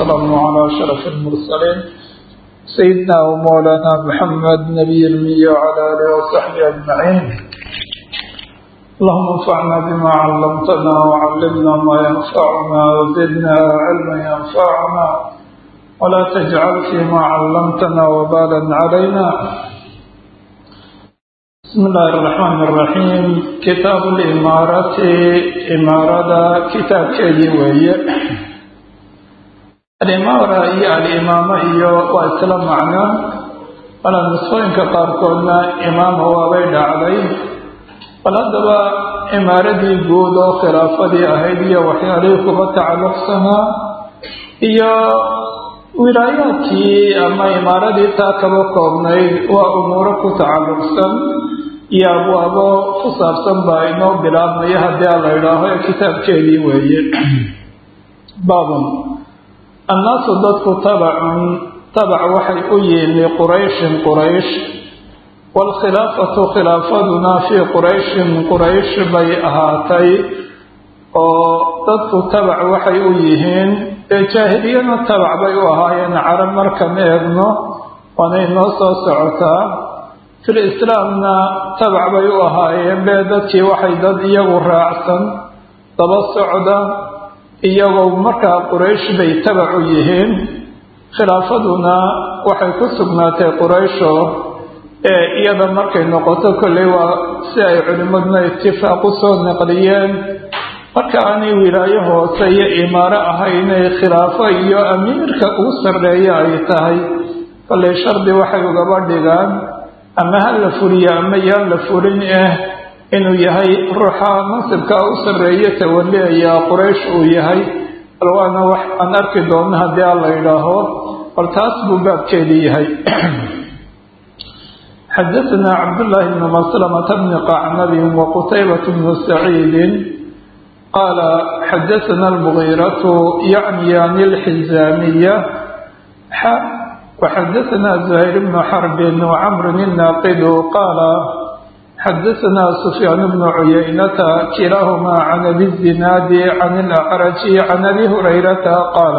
والسلام على أشرف المرسلين سيدنا ومولانا محمد نبي المية وعلى آله وصحبه أجمعين اللهم انفعنا بما علمتنا وعلمنا ما ينفعنا وزدنا علما ينفعنا ولا تجعل فيما علمتنا وبالا علينا بسم الله الرحمن الرحيم كتاب الإمارة إمارة كتاب كيدي وهي الإمارة هي الإمامة هي وإسلام معنا ولا نصفين كقاركونا إمام هو بيد عليه فلدبا إمارة جود وخلافة أهيدية وحيالي كما تعلق سنة هي wilaayaadkii ama imaaradii taa kaba koobnayd waa umuuro ku tacalluqsan iyo abwaabo ku saabsan baa inoo bilaabmaya haddii a la idhaaho ee kitaabkeedii weeye baabun annaasu dadku tabacun tabac waxay u yihiin liqurayshin quraysh waalkhilaafatu khilaafaduna fii qurayshin quraysh bay ahaatay oo dadku tabac waxay u yihiin ee jaahiliyana tabac bay u ahaayeen carab markan eegno waanay noo soo socotaa fil islaamna tabac bay u ahaayeen bee dadkii waxay dad iyagu raacsan daba socda iyagoo markaa quraysh bay tabac u yihiin khilaafaduna waxay ku sugnaatay quraysho ee iyada markay noqoto kolley waa si ay culimmaduna itifaaq u soo naqliyeen marka aanay wilaayo hoose iyo imaaro ahaynay khilaafo iyo amiirka ugu sarreeya ay tahay kollay shardi waxay ugaba dhigaan ama ha la fuliyo ama yaan la fulin ah inuu yahay ruuxa mansibkaa u sarreeya tawaliaya quraysh uu yahay bal waana wax aan arki doonno haddii a la idhaaho bal taas buu baabkeedii yahay xadaثna cabdالlahi bn maslamata bni qacnabin waqutaybة bn saciidi قال xdثna المغيرة yعnي عن الحزاmية وxdثna زهير بن حرب وعمر الناqد قال xdثna سفyان بن عyynة kiلaahma عن أbي الزناad عن الأعرج عن أbي هريرة qاaل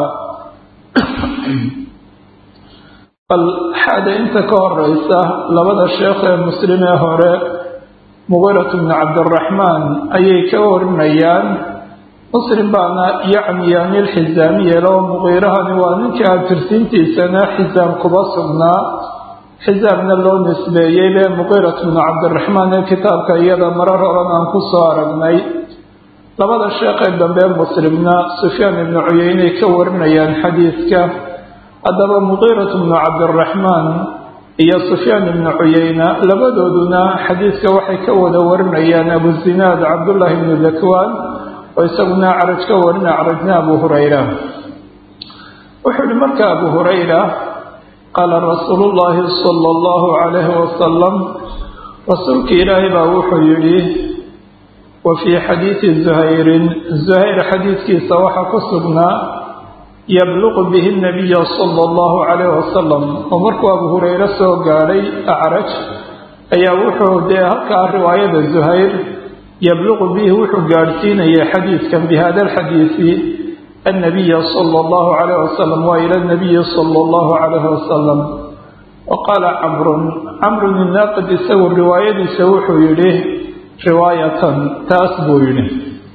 bal xaada inta ka horeysa labada sheekh ee mslim ee hore mugirat bni cabdiraxmaan ayay ka warinayaan muslim baana yacniyaan ilxisaamiye loo muqiirahani waa ninkii abtirsiintiisana xisaam kuba sugnaa xisaamna loo nisbeeyey bee muqiirat bnu cabdiraxmaan ee kitaabka iyada marar horan aan ku soo aragnay labada sheekee dambe muslimna sufyaan ibnu cuyeynay ka warinayaan xadiidka haddaba muqiirat bnu cabdiraxmaan iyo sufyaan ibnu cuyeyna labadooduna xadiidka waxay ka wada warinayaan abuzinaad cabdullaahi ibnu dakwaan oo isaguna acraj ka warina acrajna abu hurayra wuxuu yihi marka abu hurayra qaala rasuulu llaahi sala allahu calayhi wasalam rasuulka ilaahay baa wuxuu yidhi wa fii xadiidi zuhayrin zuhayr xadiidkiisa waxaa ku sugnaa yabluqu bihi nabiya sala allahu calayhi wasalam oo markuu abu hureyre soo gaadhay acraj ayaa wuxuu dee halkaa riwaayada zuhayr yabluqu bihi wuxuu gaadhsiinayay xadiidkan bi hada alxadiisi annabiya sala allahu calayh wasalam waa ila nabiyi sala allahu calayhi wasalam wa qaala camrun camrun inaaqid isagu riwaayadiisa wuxuu yidhi riwaayatan taas buu yidhi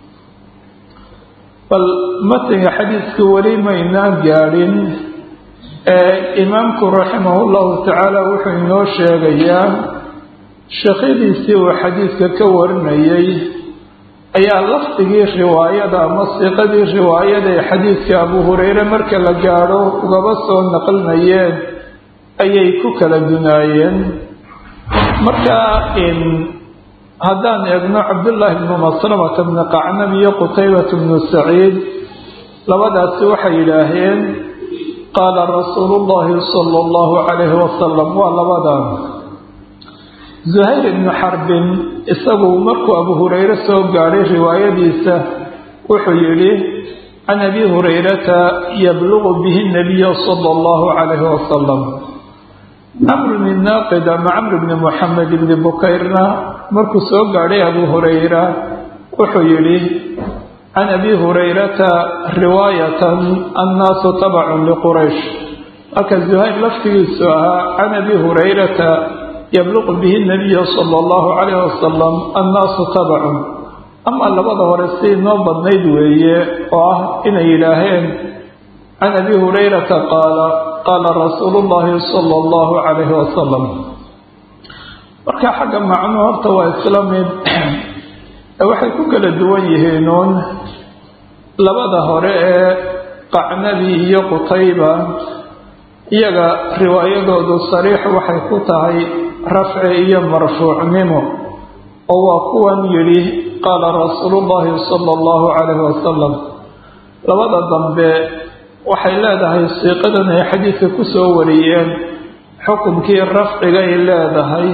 bal matniga xadiidka weli maynaan gaadhin ee imaamku raximahu llahu tacaala wuxuu inoo sheegayaa sheekhadiisii uu xadiidka ka warinayay ayaa lafdigii riwaayada ama siiqadii riwaayada ee xadiidka abu hureyre marka la gaadho ugaba soo naqlinayeen ayay ku kala dunaayeen marka haddaan eegno cabdullaahi bnu maslamata bni qacnab iyo qutaybata bnu saciid labadaasi waxay yidhaaheen qaala rasuulu llaahi sala allahu calayhi wasalam waa labadan zuhayr ibnu xarbin isagu markuu abu hureyre soo gaadhay riwaayadiisa wuxuu yidhi can abi hurayrata yabluqu bihi nabiya sala allahu calayhi wasalam camr bni naaqid ama camr bni moxamed ibni bukayrna markuu soo gaadhay abu hurayra wuxuu yidhi can abi hurayrata riwaayatan annaasu tabacun liquraysh marka zuhayr laftigiisu ahaa can abi hurayrata yabluqu bihi nabiya sala allahu calayh wasalam annaasu tabacun ama labada hore si noo badnayd weeye oo ah inay yidhaaheen can abi hurayrata qaala qaala rasuulu llahi sala allahu calayhi wasalam marka xagga macnuu horta waa isla mid waxay ku kala duwan yihiinuun labada hore ee qacnabi iyo qutayba iyaga riwaayadoodu sariix waxay ku tahay rafci iyo marfuucnimo oo waa kuwan yidhi qaala rasuulu llahi sala allahu calayhi wasalam labada dambe waxay leedahay siiqadan ay xadiidka ku soo wariyeen xukunkii rafcigay leedahay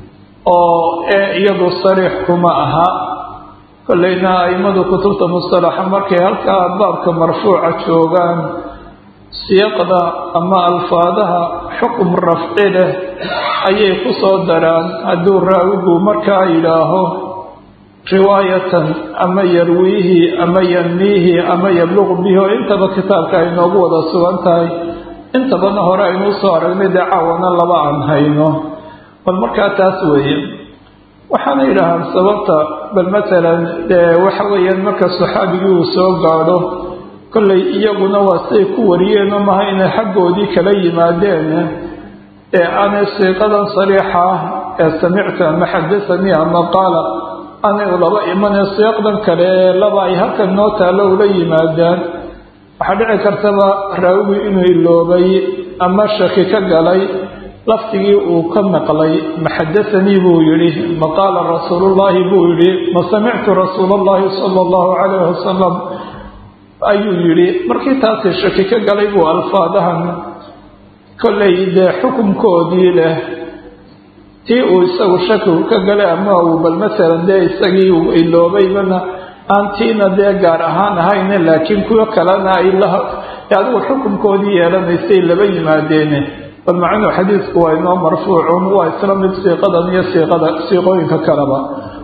oo ee iyadu sariix kuma aha kollayna a'immadu kutubta mustalaxa markay halkaa baabka marfuuca joogaan siiqda ama alfaadaha xukum rafci leh ayay ku soo daraan hadduu raawigu markaa yidhaaho riwaayatan ama yarwiihi ama yanmiihi ama yabluqu bihi oo intaba kitaabka ay noogu wada sugan tahay intabana hore aynu usoo aragnay dee caawana laba aan hayno bal markaa taas weeye waxaana yidhaahaan sababta bal matalan dee waxa weeyaan marka saxaabigii uu soo gaadho kollay iyaguna waa siday ku wariyeenoo maha inay xaggoodii kala yimaadeen ee aanay siiqadan sariixa ah ee samictu ama xadasanii ama qaala aanay ulaba imanee siiqdan kale ee laba ay halkan noo taallo ula yimaadaan waxaa dhici kartaba raawigu inuu iloobay ama shaki ka galay laftigii uu ka maqlay ma xadasanii buu yidhi ma qaala rasuulullaahi buu yidhi ma samictu rasuulallahi sala allahu calayh wasalam ayuu yidhi markii taasi shaki ka galay buu alfaadahan kollay dee xukunkoodii leh tii uu isagu shakigu ka galay ama uu bal masalan dee isagii uu iloobaybana aan tiina dee gaar ahaan ahayne laakiin kuwo kalena ay la adigu xukunkoodii yeelanaysay laba yimaadeene bal macnuu xadiidku waa inoo marfuucun waa isla mid siiqadan iyo siiqada siiqooyinka kaleba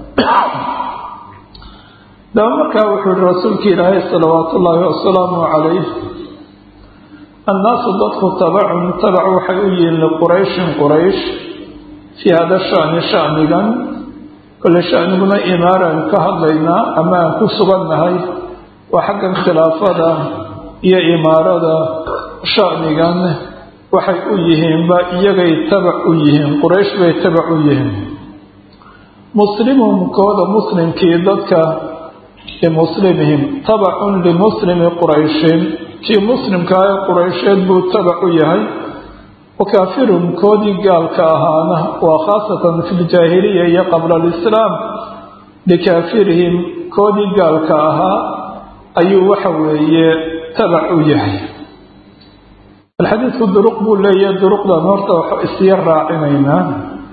daba markaa wuxuu yihi rasuulki ilaahay salawaatu ullaahi wasalaamu calayh annaasu dadku tabacun tabac waxay u yihiin liqurayshin quraysh fii hada shani shanigan kole shaniguna imaaraan ka hadlaynaa ama aan ku sugannahay waa xaggan khilaafada iyo imaarada shanigan waxay u yihiinba iyagay tabac u yihiin quraysh bay tabac u yihiin muslimuhum kooda muslimkii dadka limuslimihim tabacun limuslimi qurayshin kii muslimkaa ee quraysheed buu tabac u yahay wakaafiruhum koodii gaalka ahaana waa khaasatan fi ljaahiliya iyo qabla alislaam likaafirihim koodii gaalka ahaa ayuu waxa weeye tabac u yahay alxadiidku duruq buu leeyahay duruqdan horta isya raacinaynaa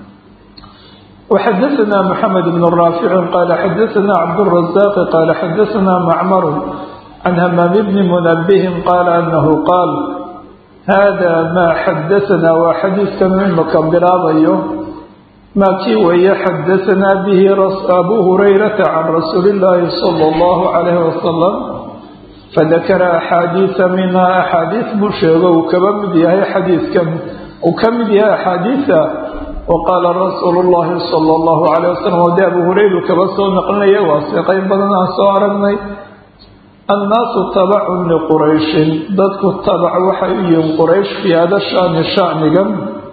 وxadثna mحamed بن rاafic qal xadثna cabdالرaزاq qal xadثna macmr can hmaam bni mنbه qal anahu qaal hada ma xadaثna waa xadiidkan imaka bilaabayo maa kii weeye xadaثna bihi abu hurayrata can rasuuli الlahi slى الlah عalيه وasلم fadakara axaadiiثa minha axaadiiث buu sheego uu kaba mid yahay xadiidkan uu ka mid yahay axaadiiثa waqaala rasuulu llahi sala allahu calayh wasalam oo dee abu hurayru kaba soo naqlinaya waa seeqayn badan aan soo aragnay annaasu tabacun liqurayshin dadku tabac waxay u yihiin quraysh fii hada shani shanigan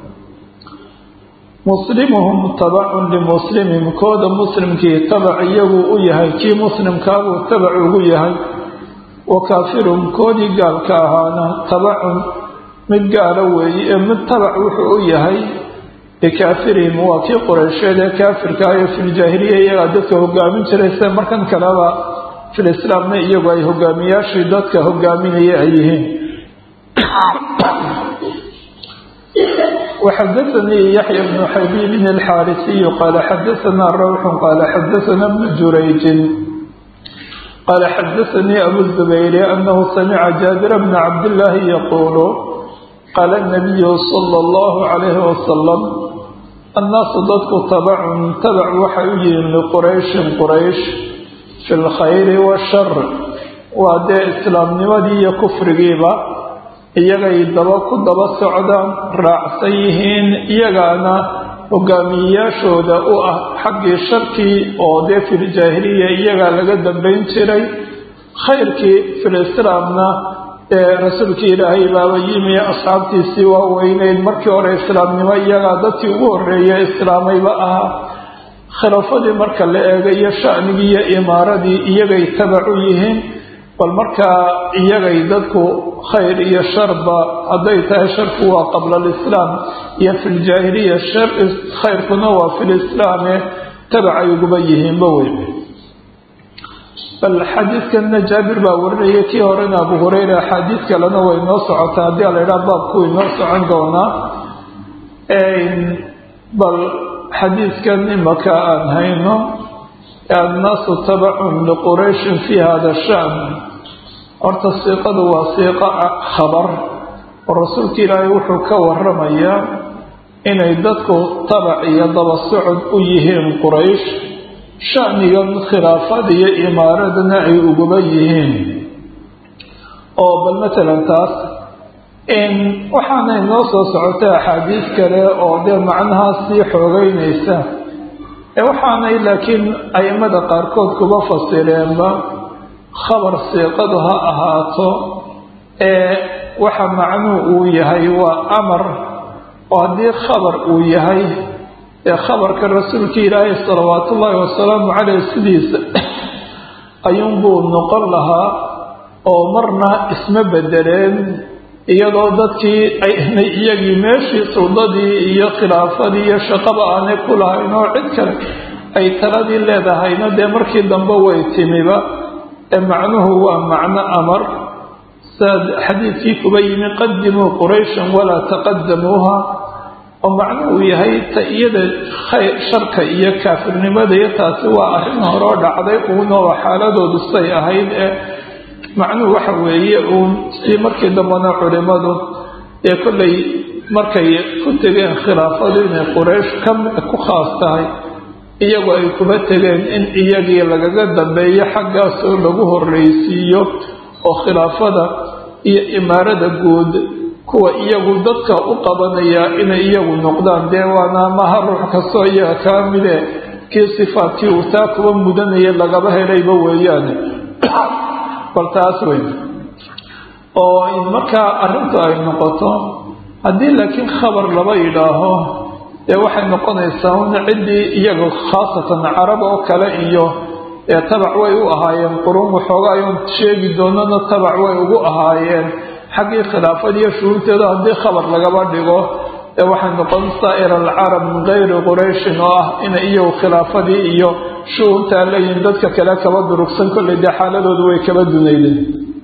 muslimuhum tabacun limuslimim kooda muslimkii tabac iyagu u yahay kii muslimkaabuu tabac ugu yahay wa kaafiruhum koodii gaalka ahaana tabacun mid gaala weeye ee mid tabac wuxuu u yahay likaafirihim waa kii quraysheed ee kaafirka ayo filjaahiliya iyagaa dadka hogaamin jiray se markan kaleba filislaamna iyagu ay hogaamiyaashii dadka hogaaminaya ay yihiin وxadaثnii yaحya بن xabiibin الxاarisiy qaala xadaثna rawx qaala xadaثna بن jurayjin qaala xadaثnii abu الزubayr anahu samica jaabir bna cabdالlahi yaqulu qaala الnabiyu salى اllahu calayhi wasalam annaasu dadku tabacun tabac waxay u yihiin liqurayshin quraysh fi lkhayri washar waa dee islaamnimadii iyo kufrigiiba iyagay daba ku daba socdaan raacsan yihiin iyagaana hogaamiyeyaashooda u ah xaggii sharkii oo dee filjaahiliya iyagaa laga dambayn jiray khayrkii filislaamna ee rasuulkii ilaahay baaba yimi asxaabtiisii waa weyneyd markii hore islaamnimo iyagaa dadkii ugu horreeya islaamayba ahaa khilaafadii marka la eego iyo shanigii iyo imaaradii iyagay tabacu yihiin bal markaa iyagay dadku khayr iyo sharba hadday tahay sharku waa qabla alislaam iyo fi ljaahiliya khayrkuna waa fi lislaame tabacay uguba yihiinba wey bal xadiidkanna jaabir baa warinaya kii horena abu hureyra axaadiid kalena way noo socotaa haddii a la idhaha baabku way noo socon doonaa bal xadiidkan imaka aan hayno annaasu tabacun liqurayshin fi hada shan horta siiqadu waa siiqa khabar oo rasuulka ilaahay wuxuu ka waramayaa inay dadku tabac iyo daba socod u yihiin quraysh shanigan khilaafada iyo imaaradana ay uguba yihiin oo bal matalan taas waxaanay noo soo socotay axaadiis kale oo dee macnahaas sii xoogeynaysa waxaanay laakiin aimada qaarkood kuba fasireenba khabar siiqadu ha ahaato ee waxa macnuhu uu yahay waa amar oo haddii khabar uu yahay ee khabarka rasuulka ilaahay salawaatu ullaahi wasalaamu caleyh sidiisa ayuunbuu noqon lahaa oo marna isma bedeleen iyadoo dadkii aynay iyagii meeshii suldadii iyo khilaafadii iyo shaqaba aanay ku lahayn oo cid kale ay taladii leedahayna dee markii dambe way timiba ee macnuhu waa macno amar saad xadiidkii kuba yimi qadimuu qurayshan walaa taqadamuuha oo macnuhu yahay ta iyada khayr sharka iyo kaafirnimada iyo taasi waa arrin horoo dhacday uunoo xaaladoodu say ahayd ee macnuhu waxa weeye uun si markii dambena culimadu ee kollay markay ku tegeen khilaafadu inay quraysh ka ku khaas tahay iyagu ay kuba tegeen in iyagii lagaga dambeeyo xaggaasoo lagu horreysiiyo oo khilaafada iyo imaarada guud kuwa iyagu dadka u qabanaya inay iyagu noqdaan dee waana maha ruux kastoo iyaga kaa mide kii sifaadkii uu taa kuba mudanaya lagaba helayba weeyaane bal taas wey oo in markaa arrintu ay noqoto haddii laakiin khabar laba yidhaaho dee waxay noqonaysaa un ciddii iyaga khaasatan carab oo kale iyo ee tabac way u ahaayeen quruun waxooga ayuun sheegi doonana tabac way ugu ahaayeen xaggii khilaafadiiyo shuhuurteeda haddii khabar lagaba dhigo ee waxay noqon saa'ir alcarab min kayri qurayshin oo ah inay iyagu khilaafadii iyo shuhuurtaa leeyihin dadka kale kaba durugsan kollay dee xaaladoodu way kaba dunaydeen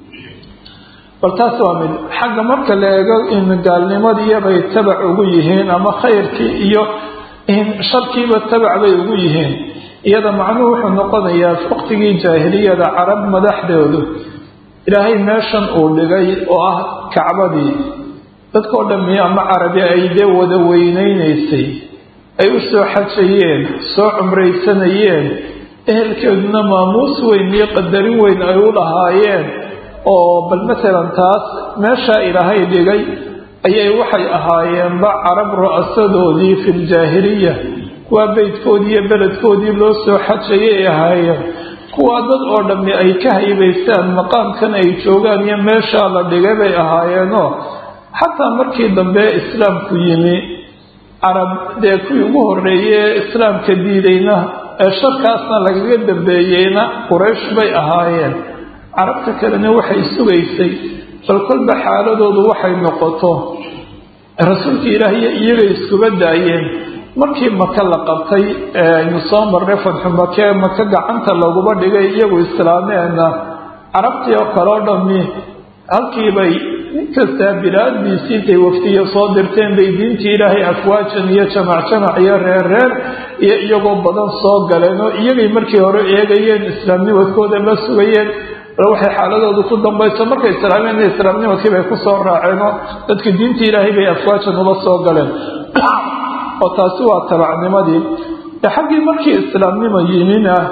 bal taas waa mid xagga marka la eego in gaalnimadiiyabay tabac ugu yihiin ama khayrkii iyo in sharkiiba tabac bay ugu yihiin iyada macnuhu wuxuu noqonayaa waqtigii jaahiliyada carab madaxdoodu ilaahay meeshan uu dhigay oo ah kacbadii dadkao dhammi ama carabi ay dee wada weynaynaysay ay u soo xajayeen soo cumraysanayeen ehelkeeduna maamuus weyn iyo qadarin weyn ay u lahaayeen oo bal masalan taas meeshaa ilaahay dhigay ayay waxay ahaayeenba carab ru'asadoodii fi ljaahiliya kuwaa beydkoodii iyo beledkoodii loo soo xajayay ay ahaayeen kuwaa dad oo dhammi ay ka haybaystaan maqaamkan ay joogaan iyo meeshaa la dhigay bay ahaayeenoo xataa markii dambe islaamku yimi carab dee kuwii ugu horreeyey ee islaamka diidayna ee sharkaasna lagaga dambeeyeyna quraysh bay ahaayeen carabta kalena waxay sugaysay bal kolba xaaladoodu waxay noqoto rasuulka ilaahiyo iyagay iskuba daayeen markii maka la qabtay aynu soo marnay fadxu make maka gacanta laguba dhigay iyagu islaameenna carabtii oo kaleo dhammi halkiibay nin kastaa bilaaddiisii intay waftiya soo dirteen bay diintii ilaahay afwaajan iyo jamac jamac iyo reer reer iyo iyagoo badan soo galeen oo iyagay markii hore eegayeen islaamnimadkooda la sugayeen bal waxay xaaladoodu ku dambayso markay islaameen islaamnimadkii bay ku soo raaceenoo dadka diintii ilaahay bay afwaajan uba soo galeen oo taasi waa tabacnimadii xaggii markii islaamnimo yimina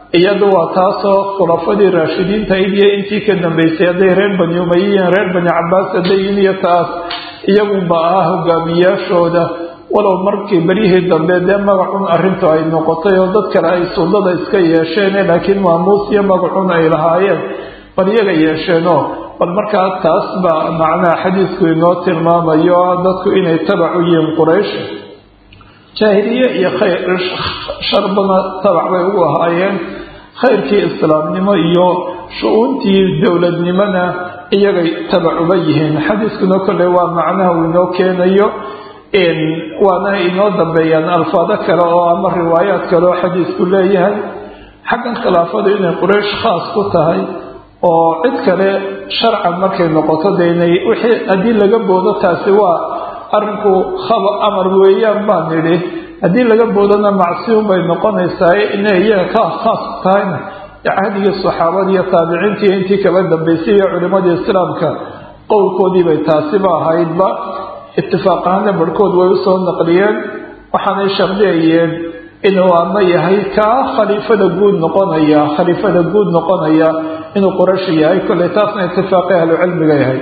iyadu waa taasoo khulafadii raashidiintahayd iyo intii ka dambeysay hadday reer bani umayiyiin reer bani cabaas haddayin iyo taas iyagunba ahaa hogaamiyaashooda walow markii beryihii dambe dee magacun arrintu ay noqotay oo dad kale ay suldada iska yeesheen laakiin maamuus iyo magacun ay lahaayeen bal iyaga yeesheenoo bal markaa taas baa macnaha xadiidku inoo tilmaamayo dadku inay tabac u yihiin quraysh jaahiliye iyo khayr sharbana tabac bay ugu ahaayeen khayrkii islaamnimo iyo shu-uuntii dowladnimona iyagay tabac uba yihiin xadiiskuna kolley waa macnaha uu inoo keenayo waana inoo dambeeyaan alfaado kale oo ama riwaayaad kale oo xadiisku leeyahay xaggan khilaafadu inay quraysh khaas ku tahay oo cid kale sharcan markay noqoto de inay wixii haddii laga boodo taasi waa arrinku khaba amar weeyaan baan nidhi haddii laga boodona macsiun bay noqonaysaa inay iyaga ka khaas tahayna cahdigii saxaabada iyo taabiciintii intii kaba dambeysay iyo culimadii islaamka qowlkoodiibay taasiba ahaydba itifaaq ahaana barhkood way usoo naqliyeen waxaanay shardiyayeen inuu ama yahay kaa khaliifada guud noqonaya khaliifada guud noqonaya inuu qurashi yahay kolley taasna itifaaqi ahlucilmiga yahay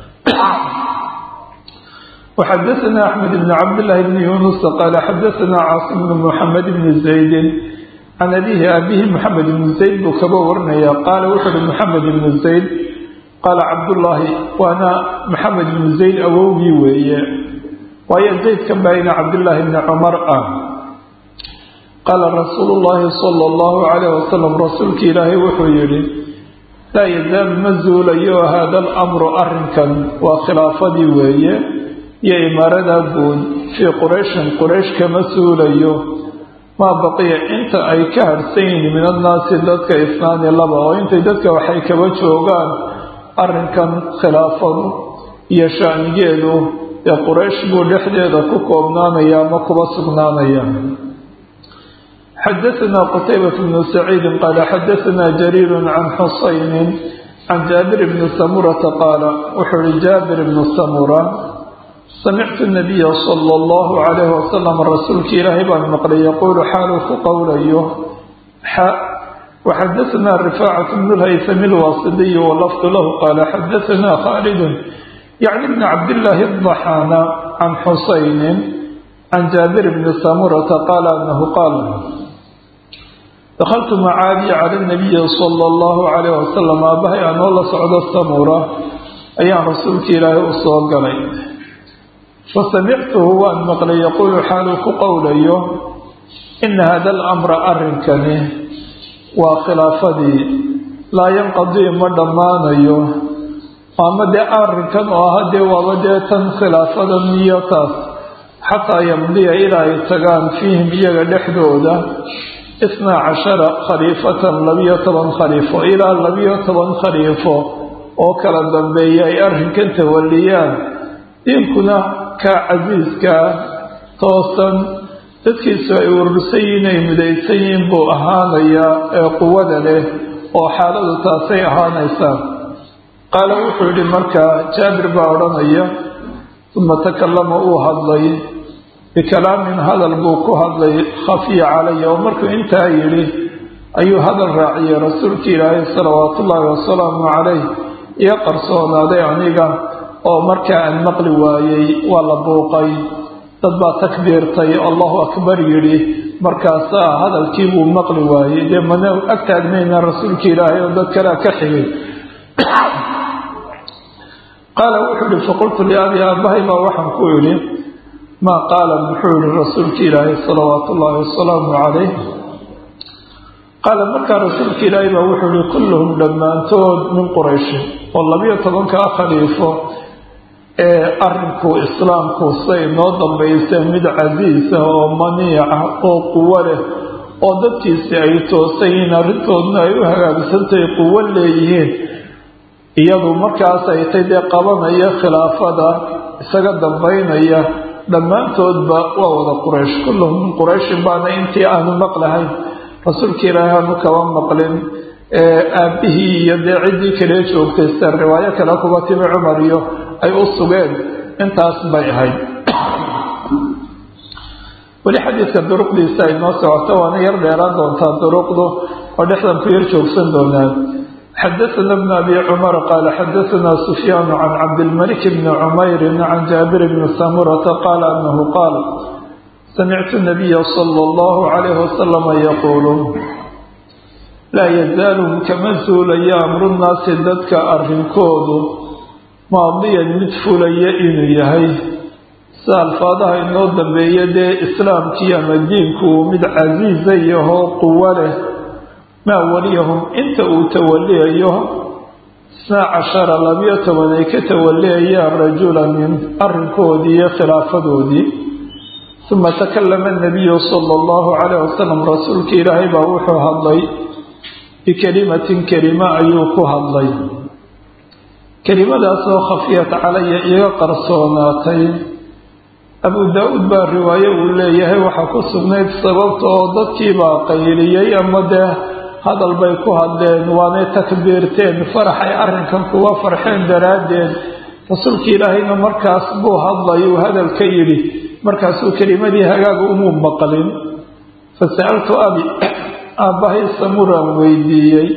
وxadثna أحmed بن cabdاللahi بن yuنuس qال xadثna cاaصم بن محamed بن زayd can abihi abihi محamed بن زayd buu kaba warinaya qaala wuxu uhi محamed بن زayd qaala cabdالlahi waana محamed بن زayd awowgii weeye waayo zaydkan baa ina cabdالlahi بn cmar ah qaala rasuul الlahi slى الlahu عalيه waslم rasuulki ilaahay wuxuu yihi laa yazaalu ma zuulayo hada اlأmru arinkan waa khilaafadii weeye iyo imaarada guud fii qurayshin quraysh kama suulayo maa baqiya inta ay ka harhsan yihiin min annaasi dadka isnaani laba oo intay dadka waxay kaba joogaan arrinkan khilaafadu iyo shaanigeedu ee quraysh buu dhexdeeda ku koobnaanaya ama kuba sugnaanaya xadaثna qtaybaة bnu saciidi qaala xadaثna jariir can xusayni can jaabir bni samurata qaala wuxuu ihi jaabir bnu samura samictu nabiya sala allahu calayhi wasalam rasuulka ilaahay baan maqlay yaquulu xaaluu ku qowlayo xa waxadaثna rifaacat bnu lhaysami lwaasidiyi walafdu lahu qaala xadaثna khaalidun yacni bni cabdillaahi adaxaana can xusaynin can jaabir bni samurata qaala anahu qaal dakaltu macaadi cala nabiyi sala allahu calayh wasalam aabahay anoo la socdo samura ayaan rasuulka ilaahay u soo galay fasamictuhu waan maqlay yaquulu xaaluu ku qowlayo ina hada alamra arrinkani waa khilaafadii laa yanqadii ma dhammaanayo ama dee arrinkan oo aha dee waaba dee tan khilaafadan iyo taas xataa yamdiya ilaa ay tagaan fiihim iyaga dhexdooda isnaa cashara khaliifatan labiyo toban khaliifo ilaa labiyo toban khaliifo oo kala dambeeya ay arrinkan tawaliyaan diinkuna kaa casiiskaa toosan dadkiisu ay urursan yihiin ay midaysan yihiin buu ahaanayaa ee quwada leh oo xaaladu taasay ahaanaysaa qaala wuxuu yidhi markaa jaabir baa odhanaya uma takallama uu hadlay bikalaamin hadal buu ku hadlay khafiya calaya oo markuu intaa yidhi ayuu hadal raaciyey rasuulka ilaahay salawaatu ullaahi wasalaamu calayh iyo qarsoonaaday aniga oo markaa aan maqli waayey waa la buuqay dad baa takbiirtay allahu akbar yidhi markaasaa hadalkii buu maqli waayey dee mana ag taagmayna rasuulka ilaahay oo dad kalea ka xigay qaala wuxuu yihi faqultu liabi aabahay baa waxaan ku idhi maa qaala muxuu yihi rasuulka ilaahay salawaatu ullaahi wasalaamu calayh qaala markaa rasuulka ilaahay baa wuxuu yihi kulluhum dhammaantood min qurayshin oo labiyo tobankaa khaliifo ee arrinku islaamku say noo dambaysa mid casiisa oo maniica oo quwo leh oo dadkiisi ay toosan yihiin arrintoodna ay u hagaagsantahay quwo leeyihiin iyadu markaas ay tay dee qabanaya khilaafada isaga dambaynaya dhammaantoodba waa wada quraysh kulluhum min qurayshin baana intii aanu maqlahayn rasuulka ilaahay aanu kaba maqlin aabbihii iyo dee ciddii kale joogtay sida riwaayo kale kuba timi cumar iyo ay u sugeen intaas bay ahayd weli xadiidka duruqdiisa ay noo socoto waana yar dheeraan doontaa duruqdu oo dhexdan ku yar joogsan doonaan xadaثna بn abi cmar qaala xadaثna sufyaan can cabdilmalik bni cmayri can jaabir bni samurata qaala anahu qaal samictu nabiya salى اllahu عalayh wasalama yaquulu laa yazaalu kama zuulaya amru nnaasi dadka arrinkoodu maadiyan mid fulaya inuu yahay sida alfaadaha inoo dambeeya dee islaamkii ama diinku mid casiiza yahoo quwo leh maa waliyahum inta uu tawaliyayo isnaa cashara labiyo toban ay ka tawaliyayaan rajulan min arrinkoodii iyo khilaafadoodii uma takalama nabiyu sala allahu calayh wasalam rasuulka ilaahay baa wuxuu hadlay bikelimatin kelima ayuu ku hadlay kelimadaasoo khafiyat calaya iga qarsoonaatay abu daa-uud baa riwaaye uu leeyahay waxaa ku sugnayd sababta oo dadkiibaa qayliyey ama dee hadal bay ku hadleen waanay takbiirteen farax ay arrinkan kuga farxeen daraaddeed rasuulka ilaahayna markaas buu hadlay uu hadal ka yidhi markaasuu kelimadii hagaaga umuu maqlin fa sa'altu abi aabbahay samuraan weydiiyey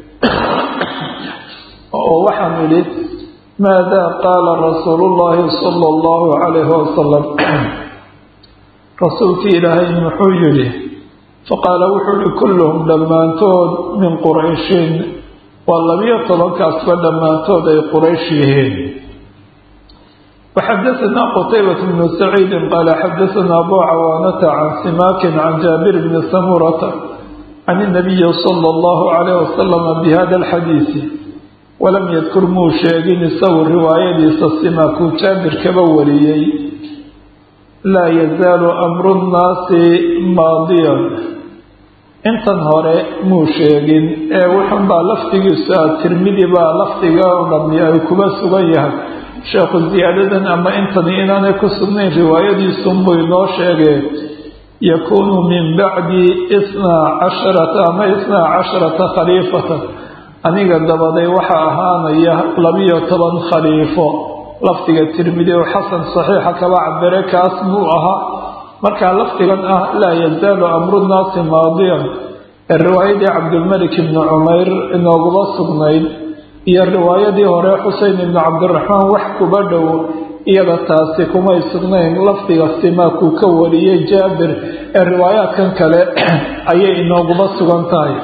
oo waxaan idhi maadaa qaala rasuulu llaahi sala allahu calayhi wasalam rasuulkii ilaahay muxuu yidhi faqaala wuxuu yihi kulluhum dhammaantood min qurayshin waa labiyo tobankaasba dhammaantood ay quraysh yihiin waxadaثna qtaybaة bn saciidi qaala xadaثna abu cawaanata can simaakin can jaabir bni samurata can الnabiyi salى اllahu عalayh wasalama bihada اlxadiisi walam yadkur muu sheegin isagu riwaayadiisa simaakuu jaabir kaba wariyey laa yazaalu amru nnaasi maadiyan intan hore muu sheegin ee wuxun baa lafdigiisu ah tirmidi baa lafdiga o dhami ay kuba sugan yahay sheekhu ziyaadadan ama intani inaanay ku sugnayn riwaayadiisunbuu inoo sheegay yakuunu min bacdi isnaa casharata ama isnaa casharata khaliifatan aniga dabaday waxaa ahaanaya labiyo toban khaliifo lafdiga tirmidi oo xasan saxiixa kaba cabire kaas buu ahaa markaa lafdigan ah laa yazaalu amru nnaasi maadiyan ee riwaayadii cabdilmalik ibni cumayr inooguma sugnayd iyo riwaayadii hore xuseyn ibni cabdiraxmaan wax kuba dhow iyada taasi kumay sugnayn lafdiga simaakuu ka wariyey jaabir ee riwaayaadkan kale ayay inooguma sugan tahay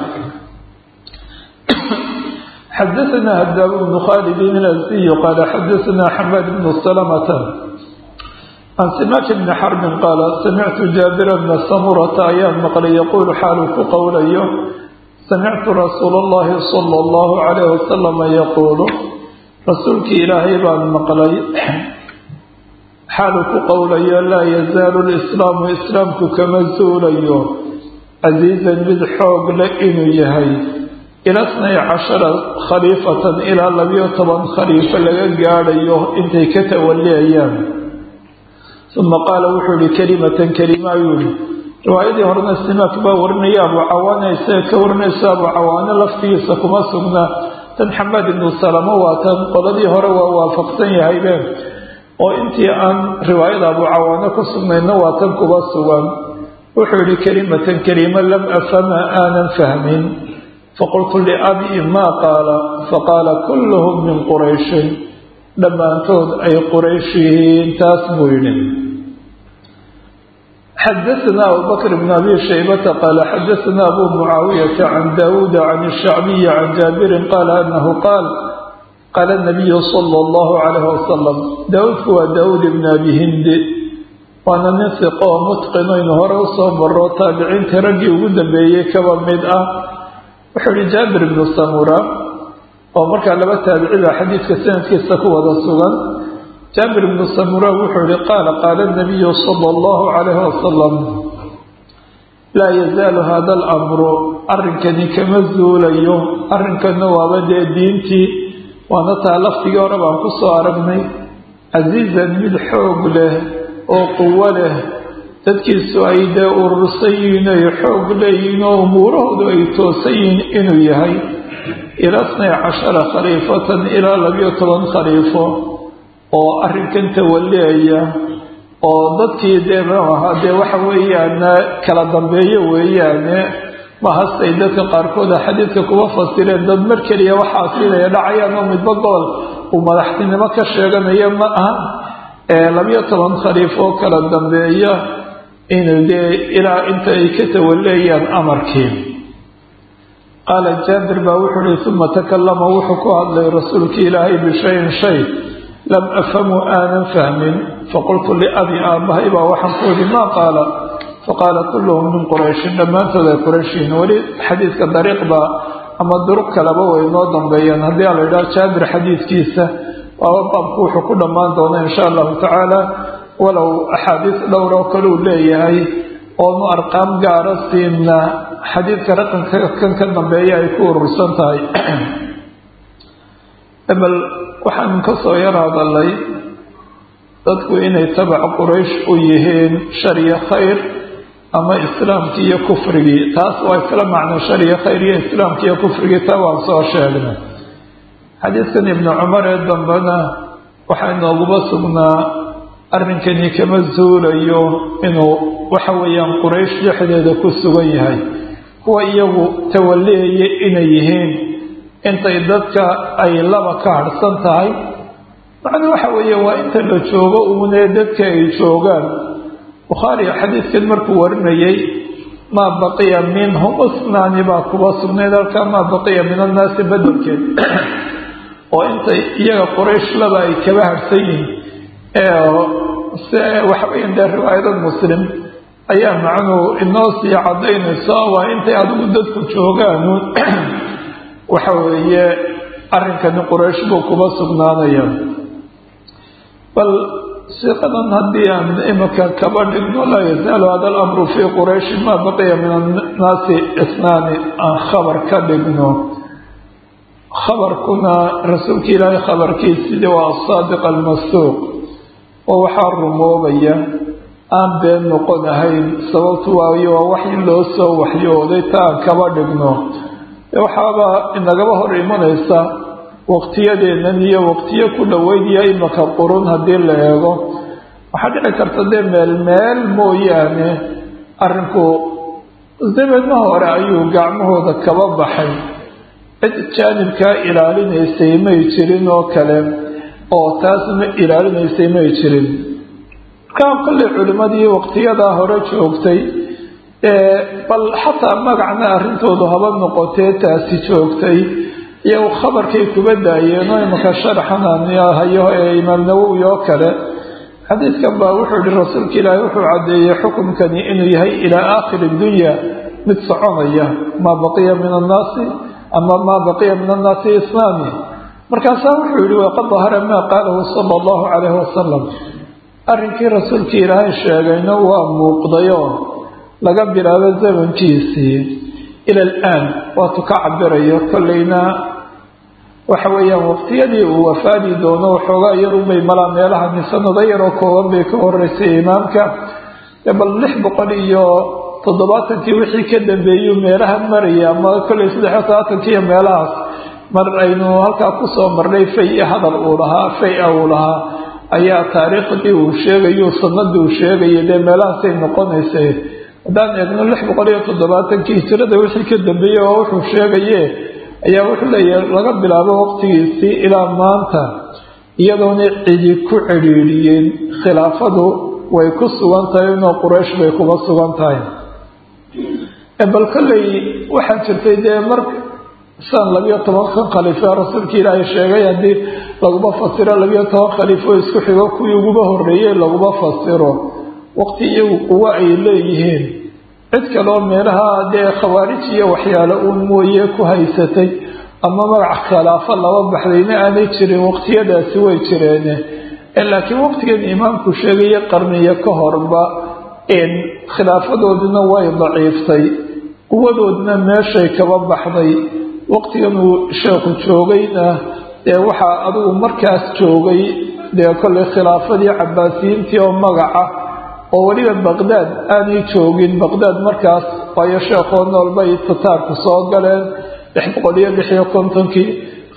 xadaثna hadaab bnu khalid ilasiy qaala xadaثna xamaad bnu salamata can simaak bni xarbin qaala samictu jaabira bna samurata ayaan maqlay yaquulu xaaluu ku qowlayo samictu rasuula اllahi salى اllahu calayh wasalama yaquulu rasuulkii ilaahay baan maqlay xaaluu ku qowlayo laa yazaalu lislaamu islaamku kama zuulayo casiizan mid xoog le inuu yahay ila snay cashara khaliifatan ilaa labiyo toban khaliifo laga gaadhayo intay ka tawaliyayaan uma qaala wuxuu yihi kelimatan kelima ayuu yihi riwaayadii horena simaak baa warinaya abu cawaana isaga ka warinayso abu cawaano laftigiisa kuma sugna tan xamaad ibnu salamo waa tan qoladii hore waa waafaqsan yahaybeen oo intii aan riwaayada abu cawaano ku sugnayna waa tan kuba sugan wuxuu yihi kelimatan kelima lam afhama aanan fahmin faqultu liabii maa qaala faqaala kulluhum min qurayshin dhammaantood ay quraysh yihiin taas buu yidhi xadaثna abubakr bn abi shaybata qaala xadaثna abu mucaawiyata can daawuuda can الshacbiyi can jaabirin qaala anahu qaal qaala الnabiyu salى اllahu calayh wasalam daawuudku waa daawuud ibn abi hindi waana nin siqo oo mutqinoynu hore usoo maro taabiciintii raggii ugu dambeeyey kaba mid ah wuxuu yihi jaabir ibnu samura oo markaa laba taabici baa xadiidka sanadkiisa ku wada sugan jaabir ibnu samura wuxuu yihi qaala qaala nabiyu sala allahu calayhi wasalam laa yazaalu hada alamru arrinkani kama zuulayo arrinkana waaba dee diintii waana taa laftigii hore baan ku soo aragnay casiizan mid xoog leh oo quwo leh dadkiisu ay dee urursan yihiin ay xoog leeyihiin oo umuurahoodu ay toosan yihiin inuu yahay ilaa snay cashara khaliifatan ilaa labiyo toban khaliifo oo arrinkan tawaliyaya oo dadkii dee maaha dee waxa weeyaan kala dambeeyo weeyaane mahastay dadka qaarkooda xadiidka kuwa fasireen dad mar keliya waxaa siinaya dhacayaan oo midba gobol uu madaxtinimo ka sheeganayo ma aha labiyo toban khaliif oo kala dambeeya inuu dee ilaa inta ay ka tawaleeyaan amarkii qaala jaabir baa wuxuu uhi uma takalama wuxuu ku hadlay rasuulkii ilaahay bishayin shay lam afhamu aanan fahmin faqultu liabi aabbahay baa waxaan ku ihi maa qaala faqaala kulluhum min qurayshin dhammaantood ay qurayshiin weli xadiidka dariiqba ama duruq kaleba way noo dambeeyeen haddii a la yidhaha jaabir xadiidkiisa waaba baabku wuxuu ku dhammaan doona insha allahu tacaala walow axaadiis dhowr oo kale uu leeyahay oonu arqaam gaara siinna xadiidka raqanka kan ka dambeeya ay ku urursan tahay bal waxaan ka soo yar hadalay dadku inay tabac quraysh u yihiin shariyo khayr ama islaamkii iyo kufrigii taas waa isla macno shariyo khayr iyo islaamkii iyo kufrigii taa waan soo sheegnay xadiidkan ibnu cumar ee dambena waxaa inooguba sugnaa arrinkani kama zuulayo inuu waxa weeyaan quraysh dhexdeeda ku sugan yahay kuwa iyagu tawaliyaya inay yihiin intay dadka ay laba ka harhsan tahay macnuu waxa weeye waa inta la joogo uunee dadka ay joogaan bukhaari xadiidkan markuu warinayay maa baqiya minhum usnaani baa kuba sugnayd halkaa maa baqiya min annaasi badelkeed oo intay iyaga quraysh laba ay kaba harhsan yihiin waxaweyan dee riwaayada muslim ayaa macnuu inoo sii cadaynayso waa intay adigu dadku joogaan waxa weeye arrinkani quraysh buu kuba sugnaanaya bal siqadan haddii aan imika kaba dhigno laa yazaalu hada alamru fii qurayshi maa baqiya min annaasi isnaani aan khabar ka dhigno khabarkuna rasuulka ilaahay khabarkiisii waa asaadiq almasduuq oo waxaa rumoobaya aan been noqon ahayn sababtu waayo waa wax in loo soo waxyooday ta aan kaba dhigno waxaaba inagaba hor imanaysa waqtiyadeennan iyo waqtiyo ku dhoweynaya imaka qurun haddii la eego waxaa dhici karta dee meel meel mooyaane arrinku zamanna hore ayuu gacmahooda kaba baxay cid jaanibkaa ilaalinaysay may jirin oo kale oo taas ma ilaalinaysay may jirin markaa kolley culimmadii waqtiyadaa hore joogtay bal xataa magacna arrintoodu haba noqotee taasi joogtay iyo khabarkay kuba daayeen oo imanka sharaxan hayo ee imaam nawowi oo kale xadiidkan baa wuxuu yihi rasuulka ilaahi wuxuu caddeeyey xukumkani inuu yahay ilaa aakhiri dunya mid soconaya maa baqiya min annaasi ama maa baqiya min annaasi islaami markaasaa wuxuu yihi waqad dahara maa qaalahu sala allahu calayhi wasalam arrinkii rasuulka ilaahay sheegayna waa muuqdayo laga bilaabo zamankiisii ila alaan waatu ka cabirayo kolleyna waxa weeyaan waqtiyadii uu wafaadi doono waxoogaa yarunbay malaa meelahani sanado yaroo kooban bay ka horeysay imaamka bal lix boqol iyo toddobaatankii wixii ka dambeeyuu meelaha maraya ama kolley saddexiyo toddobaatankiiyo meelahaas mar aynu halkaa kusoo marnay fay hadal uu lahaa fay-a uu lahaa ayaa taariikhdii uu sheegayo sanadii uu sheegaya dee meelahaasay noqonaysay haddaan eegno lix boqol iyo toddobaatankii hijirada wixii ka dambeeyey oo wuxuu sheegaye ayaa wuxuu leeyahay laga bilaabo waqtigiisii ilaa maanta iyadoona cidi ku cidhiidhiyeen khilaafadu way ku sugan tahay inoo quraysh bay kuga sugan tahay bal kolley waxaa jirtay dee mar san labiyo tobankan khaliifo rasuulka ilaahay sheegay haddii laguma fasiro labiyo toban khaliifo isku xigo kuwii uguba horeeyey laguma fasiro waqti iyagu quwo ay leeyihiin cid kaloo meelaha dee khawaarij iyo waxyaalo uun mooye ku haysatay ama magac khilaafo laba baxdayna aanay jirin waqtiyadaasi way jireene laakiin waqtigan imaamku sheegaya qarniyo ka horba khilaafadoodina way daciiftay quwadoodina meeshay kaba baxday waqtigan uu sheekhu joogayna dee waxaa adigu markaas joogay dee kolley khilaafadii cabaasiyiintii oo magaca oo weliba baqdaad aanay joogin baqdaad markaas waayo sheekhoo nool bay tataarku soo galeen lix boqol iyo lix iyo kontonkii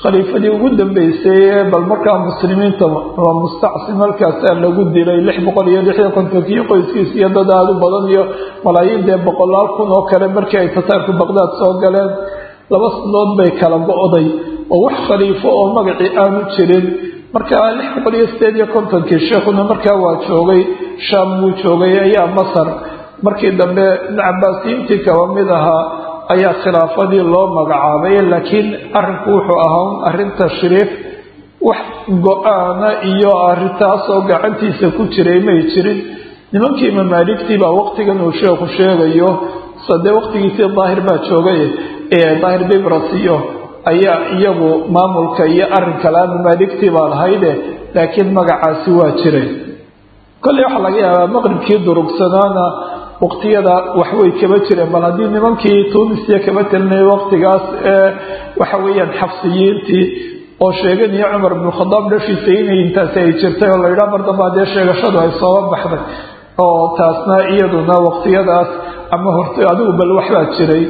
khaliifadii ugu dambeysay bal markaa muslimiinta waa mustacsim halkaasaa lagu dilay lix boqol iyo lix iyo kontonkii qoyskiis iyo dad aada u badan iyo malaayiin dee boqolaal kun oo kale markii ay tataarku baqdaad soo galeen laba sanadood bay kala go-day oo wax khaliifo oo magacii aanu jirin markaa lix boqol iyo sideed iyo kontonkii sheekhuna markaa waa joogay shaam wuu joogay ayaa masar markii dambe cabaasiyiintii kaba mid ahaa ayaa khilaafadii loo magacaabay laakiin arinku wuxuu ahaa arrin tashriif wax go-aana iyo arrintaasoo gacantiisa ku jiray may jirin nimankii mamaaligtii baa waqtigan uu sheekhu sheegayo sadee waqtigiisii daahir baa joogay daahir bibras iyo ayaa iyagu maamulka iyo arrinka la mamaaligtii baa lahayde laakiin magacaasi waa jiray kolley waxaa laga yaabaa maqribkii durugsanaana waqtiyada waxway kaba jireen bal haddii nimankii tunisiya kaba telinaya waqtigaas ee waxa weeyaan xabsiyiintii oo sheeganaya cumar bnu khadaab dhashiisa inay intaasi ay jirtay oo la yidhaha mar damba dee sheegashadu ay sooba baxday oo taasna iyaduna waqtiyadaas ama horta adigu bal waxbaa jiray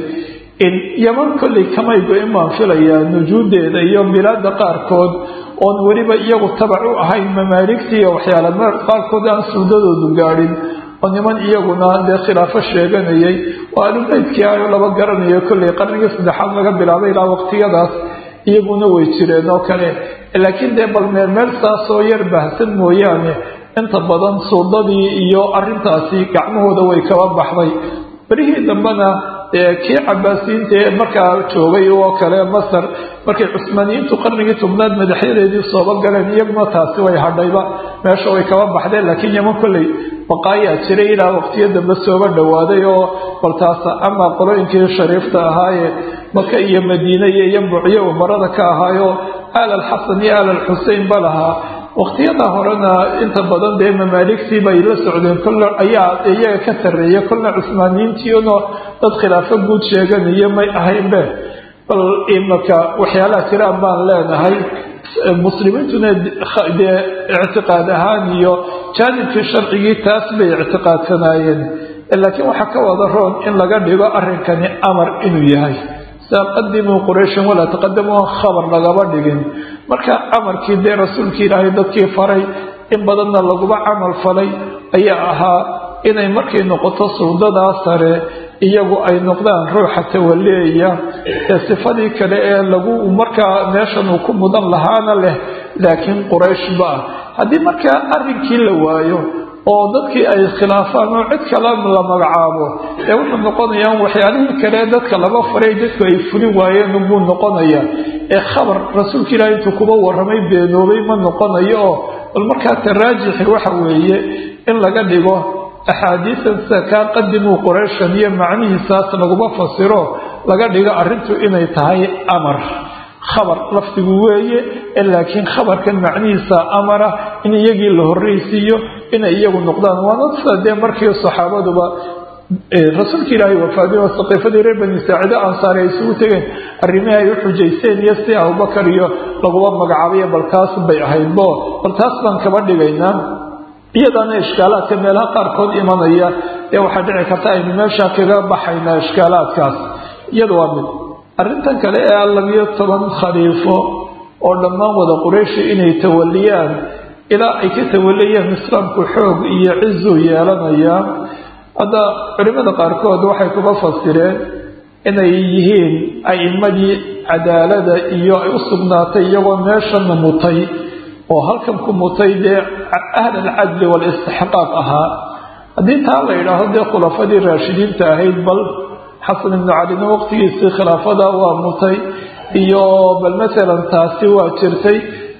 yaman kolley kamay go-in baan filayaa nujuudeeda iyo bilaada qaarkood oon weliba iyagu tabac u ahayn mamaaligtii iyo waxyaala qaarkood aan suudadoodu gaadhin oo niman iyaguna dee khilaafo sheeganayay oo alubeydkii ayo laba garanayo kolley qarnigii saddexaad laga bilaabay ilaa waqtiyadaas iyaguna way jireen oo kale laakiin dee bal meel meel saasoo yar baahsan mooyaane inta badan suudadii iyo arintaasi gacmahooda way kaba baxday berihii dambena kii cabaasiyiinta ee markaa joogay oo kale masar markay cusmaaniyiintu qarnigii tobnaad madaxyadeedii sooba galeen iyaguna taasi way hadhayba meesha way kaba baxdeen laakiin yaman kolley baqaayaa jiray ilaa waqtiyo dambe sooba dhowaaday oo baltaas ama qolooyinkii shariifta ahaaye maka iyo madiine iyo yambucyo umarada ka ahaayo aal alxasan iyo aal alxusein ba lahaa waqtiyada horena inta badan dee mamaaligtii bay la socdeen kolle ayaa iyaga ka sarreeya kolle cusmaaniyiintiino dad khilaafo guud sheeganayo may ahaynbe bal imaka waxyaalaha jiraan baan leenahay muslimiintuna dee ictiqaad ahaan iyo jaanibkii sharcigii taas bay ictiqaadsanaayeen laakiin waxaa ka wada roon in laga dhigo arrinkani amar inuu yahay saa qadimuu qurayshan walaa taqadamuu khabar lagaba dhigin marka amarkii dee rasuulkii ilaahay dadkii faray in badanna laguba camal falay ayaa ahaa inay markay noqoto suldadaa sare iyagu ay noqdaan ruuxa tawaleeya ee sifadii kale ee lagu markaa meeshan uu ku mudan lahaana leh laakiin quraysh ba ah haddii markaa arrinkii la waayo oo dadkii ay khilaafaan oo cid kale la magacaabo ee wuxuu noqonayaa waxyaalihii kale dadka laba faray dadku ay fulin waayeen buu noqonayaa ee khabar rasuulka ilaahi intuu kuba warramay beenoobay ma noqonayo oo bal markaa taraajixi waxa weeye in laga dhigo axaadiisan sida kaa qadimuu qurayshan iyo macnihiisaas laguma fasiro laga dhigo arrintu inay tahay amar khabar lafdigu weeye laakiin khabarkan macnihiisa amara in iyagii la horreysiiyo inay iyagu noqdaan waana sida dee markii saxaabaduba rasuulka ilaahay wafaadiy oo saqiifadii reer bani saacide ansaari ay isugu tegeen arrimihii ay u xujaysteen iyo si abubakar iyo laguba magacaabayo bal taas bay ahaydbo bal taas baan kaba dhigaynaa iyadaana ishkaalaadka meelaha qaarkood imanaya ee waxaa dhici karta aynu meesha kaga baxaynaa ishkaalaadkaas iyada waa mid arrintan kale ee labiyo toban khaliifo oo dhammaan wada qurayshi inay tawaliyaan ilaa ay ka tawaliyaan islaamku xoog iyo cizuu yeelanayaa hadda culimada qaarkood waxay kuga fasireen inay yihiin a'imadii cadaalada iyo ay u sugnaatay iyagoo meeshana mutay oo halkan ku mutay dee ahl alcadli waalistixqaaq ahaa haddii taa la yidhaahdo dee khulafadii raashidiinta ahayd bal xasan ibnu calina waqtigiisii khilaafada waa mutay iyo bal masalan taasi waa jirtay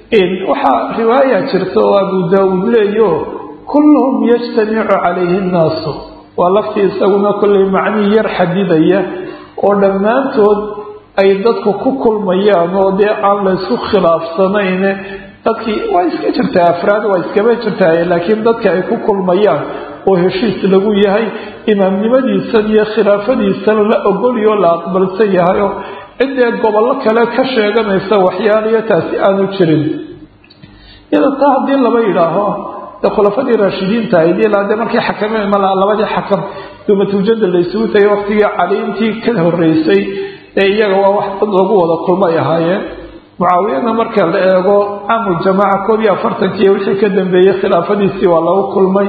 waxaa riwaaya jirta oo abu daawuud leeyo kulluhum yajtamicu calayhi nnaasu waa laftii isaguna kollay macnihii yar xadidaya oo dhammaantood ay dadku ku kulmayaan oo dee aan laysku khilaafsanayn dadkii waa iska jirtaa afraad waa iskaba jirtaa laakiin dadka ay ku kulmayaan oo heshiis lagu yahay imaamnimadiisan iyo khilaafadiisan la ogolyo la aqbalsan yahay oo ciddee gobollo kale ka sheeganaysa waxyaaliyo taasi aanu jirin iyada taa haddii laba yidhaaho dee khulafadii raashidiinta ahayd ilaa dee markii xakameen malaa labadii xakam dumatujada laysugu tagay waqtigii caliintii ka horeysay ee iyaga waa wax dad lagu wada kulmay ahaayeen mucaawiyana marka la eego caamu jamaaca koob iyo afartankiiyo wixii ka dambeeyey khilaafadiisii waa lagu kulmay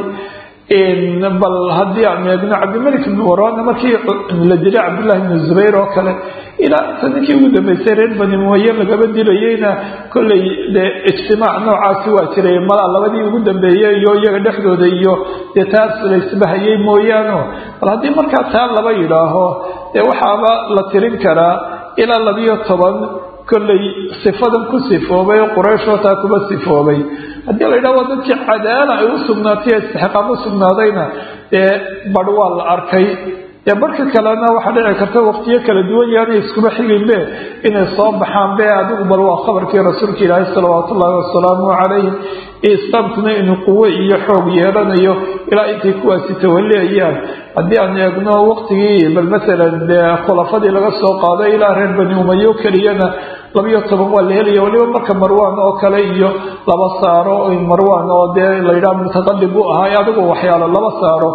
bal haddii aan eegno cabdimalik ibn warana markii la dilay cabdullahi ibn zubayr oo kale ilaa inta ninkii ugu dambeysay reer bani muhaye lagaba dilayeyna kolley dee ijtimaac noocaasi waa jiray malaa labadii ugu dambeeyey iyo iyaga dhexdooda iyo dee taas laysbahayey mooyaano bal haddii markaa taa laba yidhaaho dee waxaaba la tirin karaa ilaa labiyo toban kolley sifadan ku sifoobay oo qurayshoo taa kuba sifoobay haddii la yidhaha waa dadkii cadaala ay u sugnaatay ee istixqaam u sugnaadayna dee badh waa la arkay dee barhka kalena waxaa dhici karta waqtiyo kala duwan yaanay iskuma xiginbe inay soo baxaan be adigu bal waa khabarkii rasuulka ilaahi salawaatu ullaahi wasalaamu calayh islaamkuna inuu quwo iyo xoog yeelanayo ilaa intay kuwaasi tawaleeyaan haddii aan eegno waqtigii bal masalan dee khulafadii laga soo qaaday ilaa reer bani umayo keliyana labiyo toban waa la helaya waliba marka marwaan oo kale iyo laba saaro marwaan oo dee layidhaha mutaqadib u ahay adigu waxyaalo laba saaro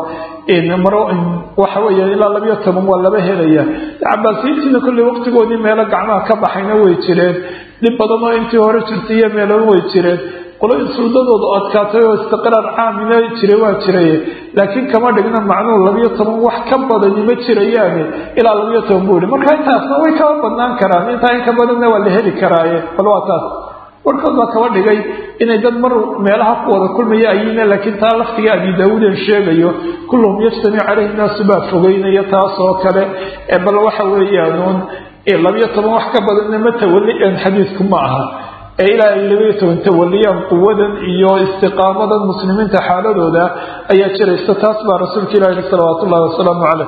waxa weya ilaa labiyo toban waa laba helaya cabaasiyiintiina kolley waqtigoodii meelo gacmaha ka baxayna way jireen dhib badan oo intii hore jirtay iyo meelaba way jireen qoloyin suldadoodu adkaatay oo istiqraar caamina jira waa jiray laakiin kama dhigna macnuhu labiyo toban wax ka badani ma jirayaane ilaa labiyo toban buu yihi marka intaasna way kaba badnaan karaan intaa in ka badanna waa la heli karaaye bal waa taas warkood baa kaba dhigay inay dad mar meelaha ku wada kulmaya ayina laakiin taa laftiga abi daawuudan sheegayo kulluhum yajtamic caleyhi naasu baa fogeynaya taas oo kale bal waxa weeyaanuun labiyo toban wax ka badanna ma tawalian xadiisku ma aha ee ilaa ay labiyo toban tawaliyaan quwadan iyo istiqaamadan muslimiinta xaaladooda ayaa jiraysa taas baa rasuulka ilahi yhi salawaatu ullahi wasalaamu caleyh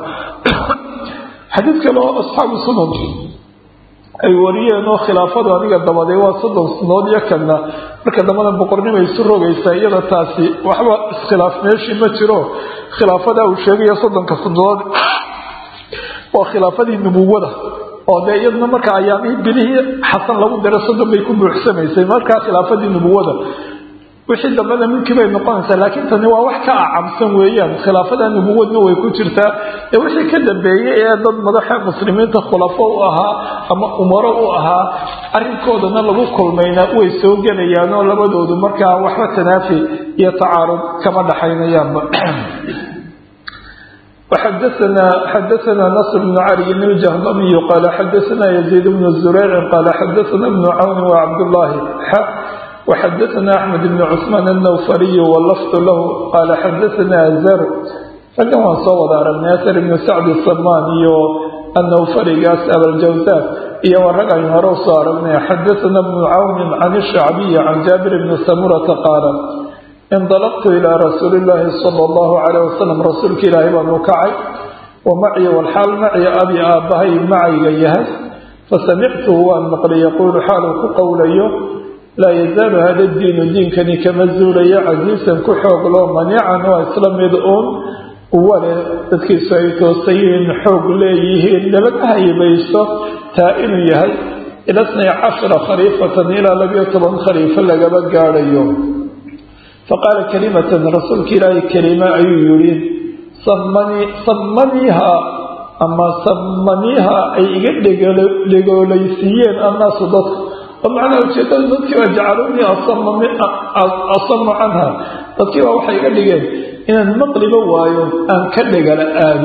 xadiid kale oo asxaabu sunan ay wariyeen oo khilaafadu aniga dabaday waa soddon sanood iyo kana marka dambana boqornimo isu rogaysaa iyada taasi waxba iskhilaaf meeshii ma jiro khilaafada uu sheegayo soddonka sanood waa khilaafadii nubuwada oo dee iyaduna marka ayaamihii bilihii xasan lagu daro soddon bay ku buuxsamaysay markaa khilaafadii nubuwada wixii dambena milkii bay noqonaysaa laakiin tani waa wax ka acabsan weeyaan khilaafada nubuwadna way ku jirtaa ee wixii ka dambeeyey ee dad madaxa muslimiinta khulafo u ahaa ama umaro u ahaa arrinkoodana lagu kulmayna way soo gelayaan oo labadoodu markaa waxba tanaafi iyo tacaarud kama dhaxaynayaanba xadaana xadaana nasr bnu cali bn ljahdamiyu qaala xadaana yaziid bnu zureycin qaala xadaana bnu cawni wa cabdullaahi وxadثna أحmed بن cثmaan الnwfariy wlfd lah qala xadaثna zr raggan waan soo wada aragnay asr ibn sacd samaan iyo annawfarigaas abaljawsaan iyo waa rag aynu hore usoo aragnay xadaثna بن cawni can الshacbiyi can jaabir bni samurata qaala indalqtu ilى rasuuli الlahi slى الlahu عalيه wasalam rasuulka ilaahi baanu kacay wamaci wlxaal maci abi aabbahay macayga yahay fasamictuhu waan maqlay yaquulu xaaluu ku qowlayo laa yazaalu hada diinu diinkani kama zuulayo casiisan ku xoogloo maniican waa isla mid uun quwa leh dadkiisu ay toosayihiin xoog leeyihiin nabad haybayso taa inuu yahay ila snay cashara khaliifatan ilaa labiyo toban khaliifo lagaba gaadhayo faqaala kalimatan rasuulka ilaahay kelima ayuu yihi sammaniiha ama sammaniiha ay iga dhegoolaysiiyeen annaasu dadku oo macnaha ujeedada dadkii baa jacalunii asamu canha dadkii baa waxay iga dhigeen inaan maqliba waayo aan ka dhegala aado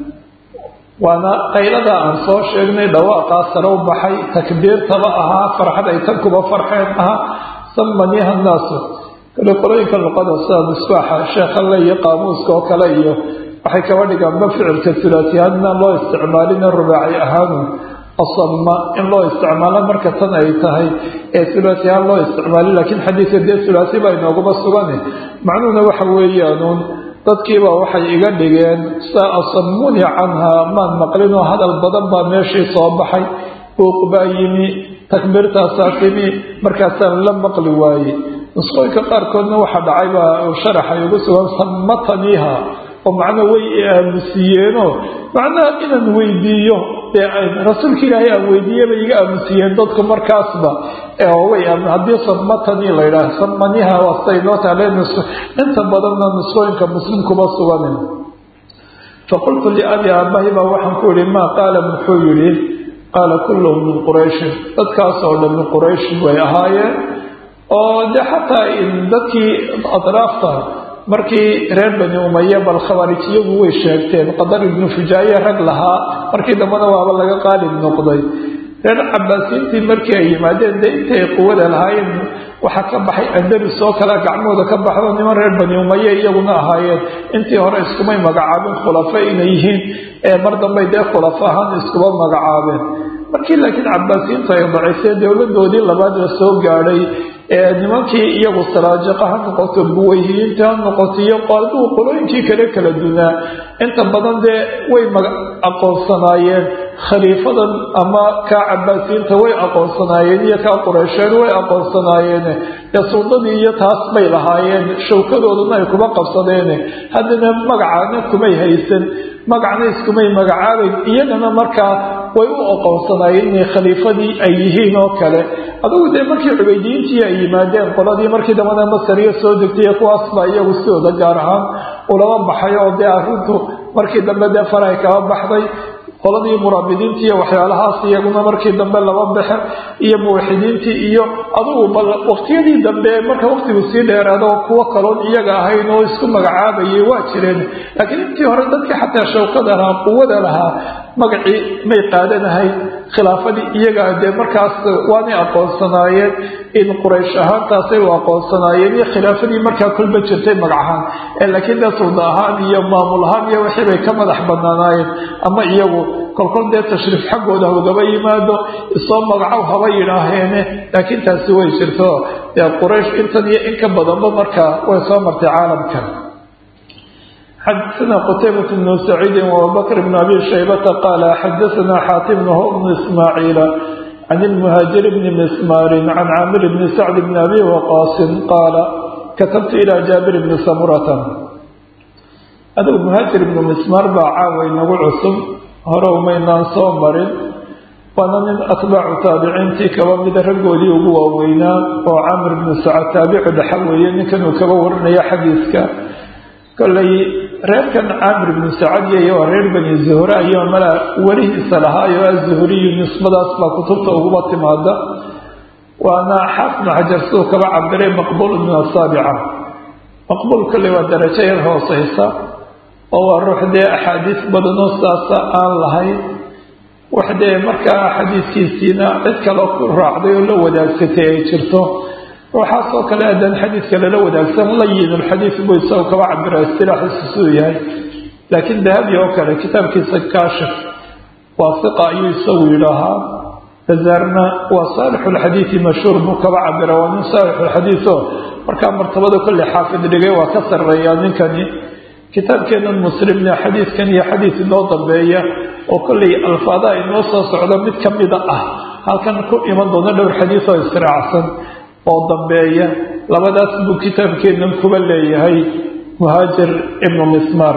waana qayladaa aan soo sheegnay dhawaaqaa sare u baxay takbiirtaba ahaa farxad ay tan kuba farxeen ahaa samaniiha naasu kale qolooyinka luqada sida misbaaxa sheekhalle iyo qaamuuska oo kale iyo waxay kaba dhigaanba ficilka sulaasiyaadna loo isticmaalina rubaaci ahaanu asama in loo isticmaalo marka tan ay tahay ee sulaasi ahaan loo isticmaali laakiin xadiidka dee sulaasi baa inoogaba sugane macnuhuna waxa weeyaanuun dadkiibaa waxay iga dhigeen saa asamuni canhaa maan maqlinoo hadal badan baa meeshii soo baxay buuq baa yimi takbiirtaasaa timi markaasaan la maqli waaye nusqooyinka qaarkoodna waxaa dhacay baa sharaxay ugu sugan sammataniiha oo macnaa way aamusiiyeenoo macnaha inaan weydiiyo rasuulka ilaahay aan weydiiye bay iga aamusiyeen dadku markaasba way haddii sammatani la yidhaah samaniha waastay noo taale inta badanna nusqooyinka muslimkuba suganin faqultu liabi aabahi baa waxaan ku yihi maa qaala muxuu yihi qaala kulluhum min qurayshin dadkaas oo dhan min qurayshin way ahaayeen oo dee xataa dadkii atraafta markii reer bani umaya bal khawaarij iyagu way sheegteen qadar ibnu fujaaye rag lahaa markii dambena waaba laga qaalib noqday reer cabaasiintii markii ay yimaadeen dee intay quwada lahaayeen waxaa ka baxay andalus oo kale gacmooda ka baxdo niman reer bani umaye iyaguna ahaayeen intii hore iskumay magacaabin khulafo inay yihiin ee mar dambay dee khulafo ahaan iskuba magacaabeen markii laakiin cabaasiintu ay daciifeen dowladoodii labaad la soo gaadhay ee nimankii iyagu saraajiqa ha noqoto buwayhiyiinta ha noqoto iyo qaaduu qolooyinkii kale kala dunaa inta badan dee way aqoonsanaayeen khaliifadan ama kaa cabaasiyiinta way aqoonsanaayeen iyo kaa qureysheed way aqoonsanaayeen dee suldadii iyo taas bay lahaayeen shawkadooduna ay kuma qabsadeen haddana magacana kumay haysan magacna iskumay magacaabayn iyagana markaa way u aqoonsanaayeen inay khaliifadii ay yihiin oo kale adugu dee markii cubaydiyiintii ay yimaadeen qoladii markii dambana masariya soo degtay kuwaas baa iyagu sidooda gaar ahaan ulama baxay oo dee arrintu markii dambe dee farahay kaba baxday qoladii muraabidiintii iyo waxyaalahaas iyaguna markii dambe laba baxe iyo muwaxidiintii iyo adugu bal waqtiyadii dambe marka waqtigu sii dheeraado kuwo kaloon iyaga ahayn oo isku magacaabayay waa jireen laakiin intii hore dadkii xataa shawkada lahaa quwada lahaa magacii may qaadanahayn khilaafadii iyaga dee markaas waanay aqoonsanaayeen in quraysh ahaantaasay u aqoonsanaayeen iyo khilaafadii markaa kolba jirtay magacahaan laakiin dee sulda ahaan iyo maamul ahaan iyo wixii bay ka madax banaanaayeen ama iyagu kolkol dee tashriif xaggooda hogaba yimaado isoo magacow haba yidhaaheene laakiin taasi way jirto dee quraysh intan iyo in ka badanba markaa way soo martay caalamka xadثna qتيبة بن سعيid وأبوبكر بن أbي شhيبة qال xdثna xاaتم بن إسماعيiل عن المهاaجر بن مسmاr عن cاmر بن سعد بن أbي وقاص qاaل kaتبت إلى جابر بن سمرة adgu مهاaجر بن مسmاr baa caawa inagu cusub hore umaynaan soo marin waana nin atbaacu taabiciintii kaba mida raggoodii ugu waaweynaa oo camr bnu sacad taabicu dhexa weeye ninkan uu kaba warinaya xadiiska kollay reerkan caamir bnu sacadiya waa reer bani zuhra iyo mala welihiisa lahaayo azuhriyu nisbadaas baa kutubta uguba timaada waana xaafid xajar siduu kaba cabiray maqbuul min asaabica maqbuul kolley waa darajo yar hooseysa oo waa ruux dee axaadiis badanoo saasa aan lahayn wax dee markaa xadiiskiisiina cid kale ku raacday oo la wadaagsatay ay jirto waxaasoo kale haddaan xadiidka lala wadaagsan layin alxadiid buu isagu kaba cabira istilaaxiisa siduu yahay laakiin dahabi oo kale kitaabkiisa kaashif waa hiqa ayuu isagu yidhaahaa bazaarna waa saalixulxadiidi mashhuur buu kaba cabira waa nin saalixulxadiid oo markaa martabada kolley xaafid dhigay waa ka sarreeyaa ninkani kitaabkeenan muslimna xadiidkan iyo xadiid inoo dambeeya oo kolley alfaadaha inoo soo socda mid ka mida ah halkan ku iman doona dhowr xadiid oo israacsan oo dambeeya labadaas buu kitaabkeennan kuba leeyahay muhaajir ibnu mismar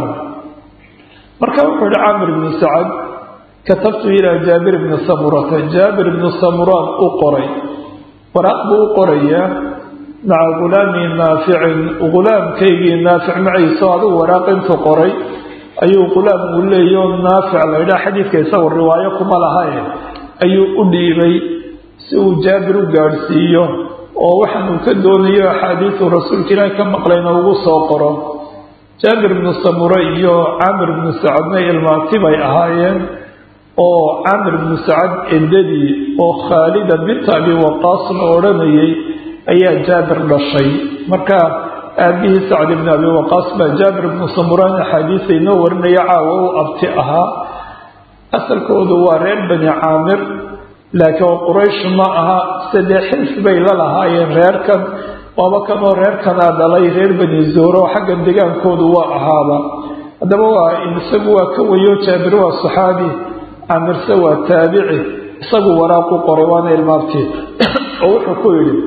marka wuxuu yihi caamir ibnu sacad katabtu ilaa jaabir ibni samurata jaabir ibnu samuraan u qoray waraaq buu u qorayaa maca ghulaamii naaficin ghulaamkaygii naafic maciiso adigu waraaq intuu qoray ayuu ghulaam uu leeyo naafic la yidhaha xadiidka isagu riwaayo kuma lahae ayuu u dhiibay si uu jaabir u gaadhsiiyo oo waxaan uu ka doonayo axaadiisu rasuulka ilaahi ka maqlayna ugu soo qoro jaabir ibnu samure iyo caamir ibnu sacadna ilmaati bay ahaayeen oo caamir ibnu sacad endadii oo khaalida binta abi waqaas la odhanayay ayaa jaabir dhashay marka aabihii sacd ibnu abi waqaas baa jaabir ibnu samuraan axaadiisa inoo warinaya caawa u abti ahaa asalkoodu waa reer bani caamir laakiin oo quraysh ma aha saddex xilf bay la lahaayeen reerkan waaba kanoo reerkanaa dhalay reer bani zuhro oo xagga degaankoodu waa ahaaba haddaba waa isagu waa ka wayo jaabir waa saxaabi camirse waa taabici isagu waraaqu qoray waana ilmaabtii oo wuxuu ku yidhi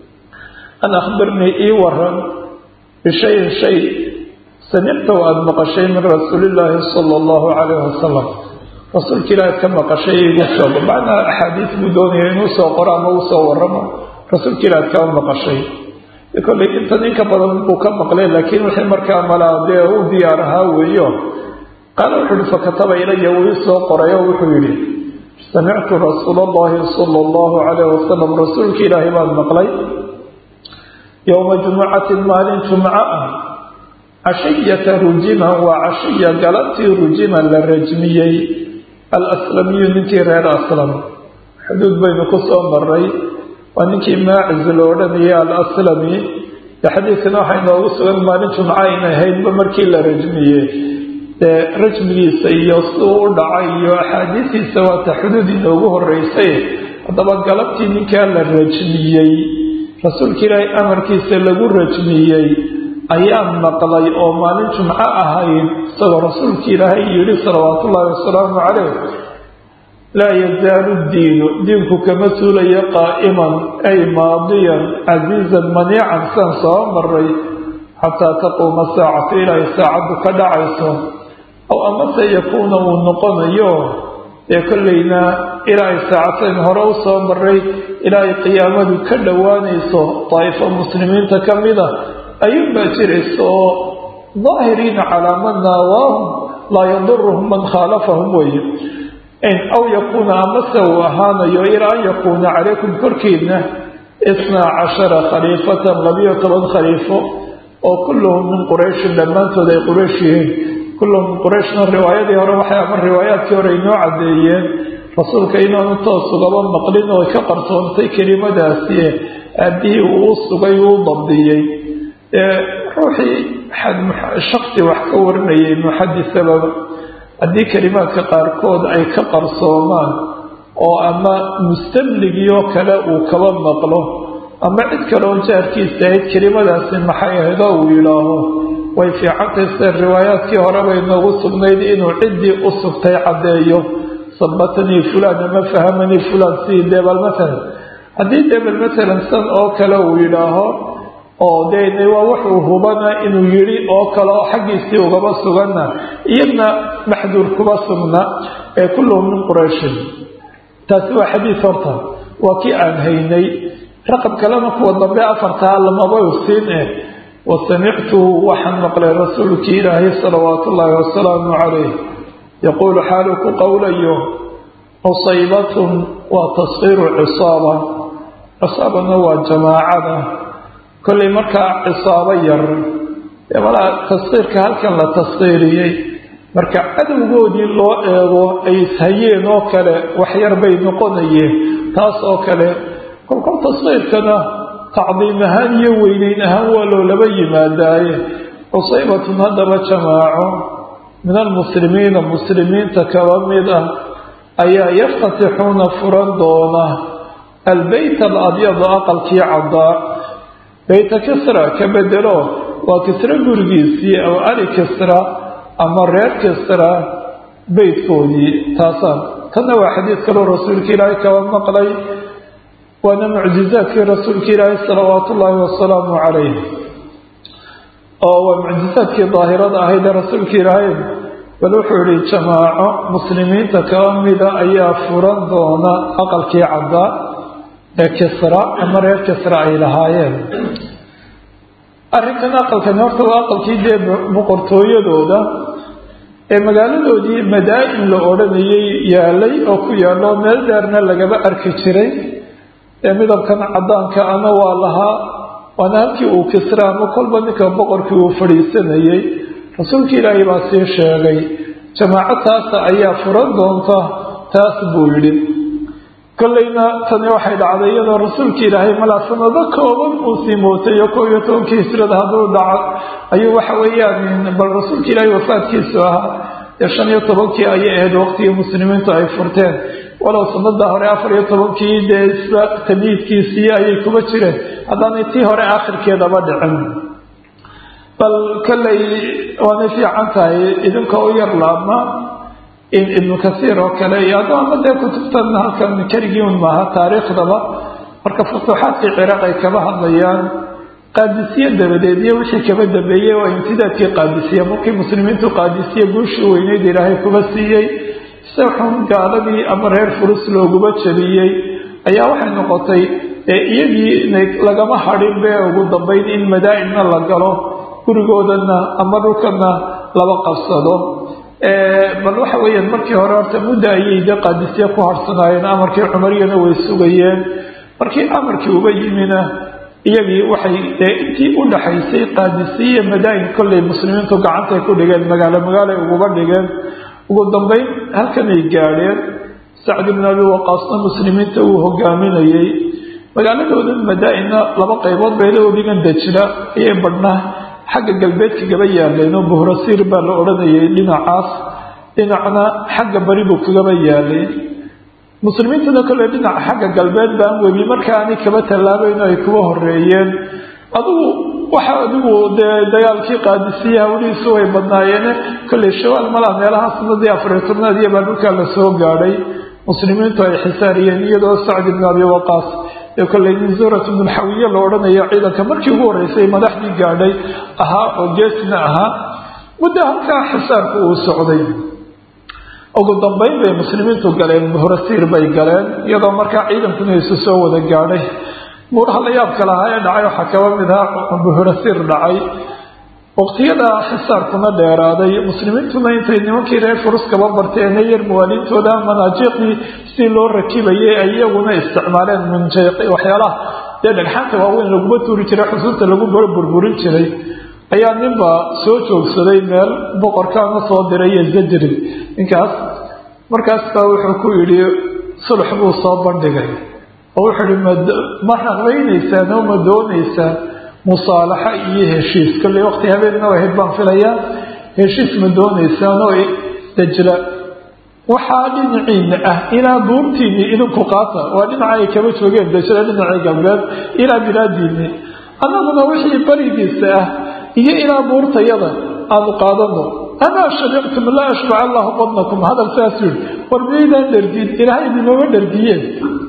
an akhbirnii ii waran bishayin shay samicta o aada maqashay min rasuulillaahi sala allahu calayhi wasalam rasuulka ilaahi ka maqashay igu soo macnaa axaadiis buu doonaya inuu soo qoro ama uu soo waramo rasuulka ilaahi kama maqashay kolley intan inka badan buu ka maqlay laakiin wixii markaa malaa dee u diyaar ahaa weeyo qaala wuxuu yihi fakataba ilaya wuu ii soo qoray oo wuxuu yidhi samictu rasuula allahi sala allahu calayh wasalam rasuulka ilaahay baan maqlay yowma jumucatin maalin jumco ah cashiyata rujiman waa cashiya galabtii rujiman la rajmiyey alaslamiyu ninkii reer aslam xuduud baynu ku soo maray waa ninkii maaciz lo odhanayay alaslami dee xadiidkana waxaa inoogu sugan maalin jumco aynay ahaydba markii la rajmiyey dee rajmigiisa iyo siduu u dhacay iyo axaadiistiisa waata xuduud inoogu horeysay haddaba galabtii ninkaa la rajmiyey rasuulka ilaahay amarkiisa lagu rajmiyey ayaan maqlay oo maalin jumco ahayd isagoo rasuulka ilaahay yidhi salawaatu ullaahi wasalaamu calayh laa yazaalu diinu diinku kama suulayo qaa'iman ay maadiyan casiizan maniican siaan soo maray xataa taquuma saacatu ilaahay saacaddu ka dhacayso aw amase yakuuna uu noqonayo dee kollayna ilaahay saacatayn hore u soo maray ilaahay qiyaamadu ka dhowaanayso daa'ifo muslimiinta ka mida ayuunbaa jiraysa oo daahiriina calaa man naawaahum laa yaduruhum man khaalafahum weeye aw yakuuna amase uu ahaanayo ilaa an yakuuna calaykum korkiina isnaa cashara khaliifatan labiyo toban khaliifo oo kulluhum min qurayshin dhammaantood ay quraysh yihiin kulluhum min qurayshna riwaayadii hore waxay ama riwaayaadkii hore inoo caddeeyeen rasuulka inaanu toos ugaba maqlin oo ka qarsoontay kelimadaasi aabihii uu u sugay uu dabdiyey ruuxii shaksi wax ka warinayay muxadisaba haddii kelimaadka qaarkood ay ka qarsoomaan oo ama mustamligiyoo kale uu kaba maqlo ama cid kaleoo jaarkiisa ahayd kelimadaasi maxay ahayd oo uu yidhaaho way fiicantay sida riwaayaadkii horebay noogu sugnayd inuu ciddii u sugtay caddeeyo sabatanii fulaan ama fahamanii fulaan sidii debel matalan haddii debel matalan san oo kale uu yidhaaho oo dee waa wuxuu hubana inuu yidhi oo kale oo xaggiisii ugaba suganna iyadna maxduur kuba sugna ee kulluhum min qurayshin taasi waa xadiis horta waa kii aan haynay raqab kalena kuwa dambe afartaa lamaba siin eh wa samictuhu waxaan maqlay rasuulkii ilaahay salawaatu ullaahi wasalaamu calayh yaquulu xaalu ku qowlayo cusaybatun waa tasqiiru cisaaba cisaabana waa jamaacada kollay markaa cisaabo yar dee malaa taskiirka halkan la taskiiriyey marka cadowgoodii loo eego ay ishayeen oo kale waxyar bay noqonayeen taas oo kale kolkol taskiirkana tacdiim ahaan iyo weyneyn ahaan waa loolaba yimaadaaye cusaybatun haddaba jamaaco min almuslimiina muslimiinta kaba mid ah ayaa yaftatixuuna furan doona albeyt alabyada aqalkii caddaa beyta kisra ka bedelo waa kisra gurigiisii aw ali kisra ama reer kisra beytkoodii taasaan tanna waa xadiid kaloo rasuulka ilaahay kaba maqlay waana mucjizaadkii rasuulka ilaahay salawaatu ullaahi wasalaamu calayh oo waa mucjizaadkii daahirada ahayd ee rasuulka ilaahay bal wuxuu yihi jamaaco muslimiinta kaba mida ayaa furan doona aqalkii caddaa ee kisra ama reer kisra ay lahaayeen arrinkan aqalkani horta waa aqalkii dee boqortooyadooda ee magaaladoodii madaa-in la odhanayay yaalay oo ku yaallo meel dheerna lagaba arki jiray ee midabkan caddaanka ana waa lahaa waana halkii uu kisra ama kolba ninka boqorkii uu fadhiisanayay rasuulka ilaahay baa sii sheegay jamaaco taasa ayaa furan doonta taas buu yidhi kollayna tani waxay dhacday iyadoo rasuulka ilaahay malaa sanado kooban uu sii mootay oo koob iyo tobankii hijrada hadduu dhaco ayuu waxa weeyaan bal rasuulka ilaahay wafaadkiisu ahaa dee shan iyo tobankii ayay ahayd waqtigii muslimiintu ay furteen walow sanada hore afar iyo tobankii dee isla tamiidkiisii ayay kuba jireen haddaanay tii hore aakhirkeedaba dhicin bal kollay waanay fiican tahay idinka u yar laabma in ibnu kasiir oo kale iyo addooma dee kutubtan halkan keligii un maaha taariikhdaba marka futuuxaadkii ciraaq ay kaba hadlayaan qaadisiye dabadeed iyo wixii kaba dambeeyey waa imtidaadkii qaadisiye markii muslimiintu qaadisiye guushii weyneyd ilaahay kuba siiyey se xun gaaladii ama reer furus looguba jabiyey ayaa waxay noqotay iyagii lagama hadhin be ugu dambayn in madaa-inna la galo gurigoodana ama dhulkana laba qabsado bal waxa weeyaan markii hore horta muddo ayay de qaadisye ku harsanaayeen amarkii cumariyana way sugayeen markii amarkii uga yimina iyagii waxay dee intii u dhaxaysay qaadisiye madaa'in kollay muslimiintu gacantay ku dhigeen magaalo magaalo ay uguba dhigeen ugu dambeyn halkanay gaadheen sacd ibn abi waqaasna muslimiinta uu hogaaminayey magaaladooda madaa-inna laba qaybood bayla dhigan dajra ayay badhnaa xagga galbeedka gaba yaaleen oo buhrasiir baa la odhanayay dhinacaas dhinacna xagga bari buu kagaba yaalay muslimiintuna kole dhinaca xagga galbeed baan webi marka aanay kaba tallaabayn ay kuba horeeyeen adigu waxa adigu dee dagaalkii qaadisiyaha welihiisu way badnaayeene kolley shawaal malaa meelaha sanadii afariyo tobnaad iyo baa dhulkaa la soo gaadhay muslimiintu ay xisaariyeen iyadoo sacd ibn abi waqaas ee kolley min zurat ibnulxawiye la odhanayo ciidanka markii ugu horreysay madaxdii gaadhay ahaa oo geesna ahaa muddo halkaa xisaarku uu socday ugu dambeyn bay muslimiintu galeen buhrasiir bay galeen iyadoo markaa ciidankuna isu soo wada gaadhay buuraha la yaabka lahaa ee dhacay waxaa kaba mid aha buhrasiir dhacay waqtiyada xisaarkuna dheeraaday muslimiintuna intay nimankii reer furus kaba barteene yar muwaaliintooda manaajiqdii si loo rakibayay ay iyaguna isticmaaleen munjayq waxyaalaha dee dhagxaanta waaweyn laguma tuuri jiray xusuusta lagu burburin jiray ayaa ninba soo joogsaday meel boqorkaana soo diray iyo zajri ninkaas markaas baa wuxuu ku yidhi sulx buu soo bandhigay oo wuxuu yihi ma raqbaynaysaan oo ma doonaysaan musaalaxa iyo heshiis kolley waqti habeenna ahayd baan filayaa heshiis ma doonaysaan oo dajla waxaa dhinaciina ah ilaa buurtiinii idinku qaata waa dhinaca ay kaba joogeen dajla dhinacii galbeed ilaa bilaadiinii annaguna wixii barigiisa ah iyo ilaa buurtayada aanu qaadano amaa shabictum laa ashbac allahu badnakum hadal saas yidhi war miyaydaan dhergin ilaahay idinooga dhergiyeen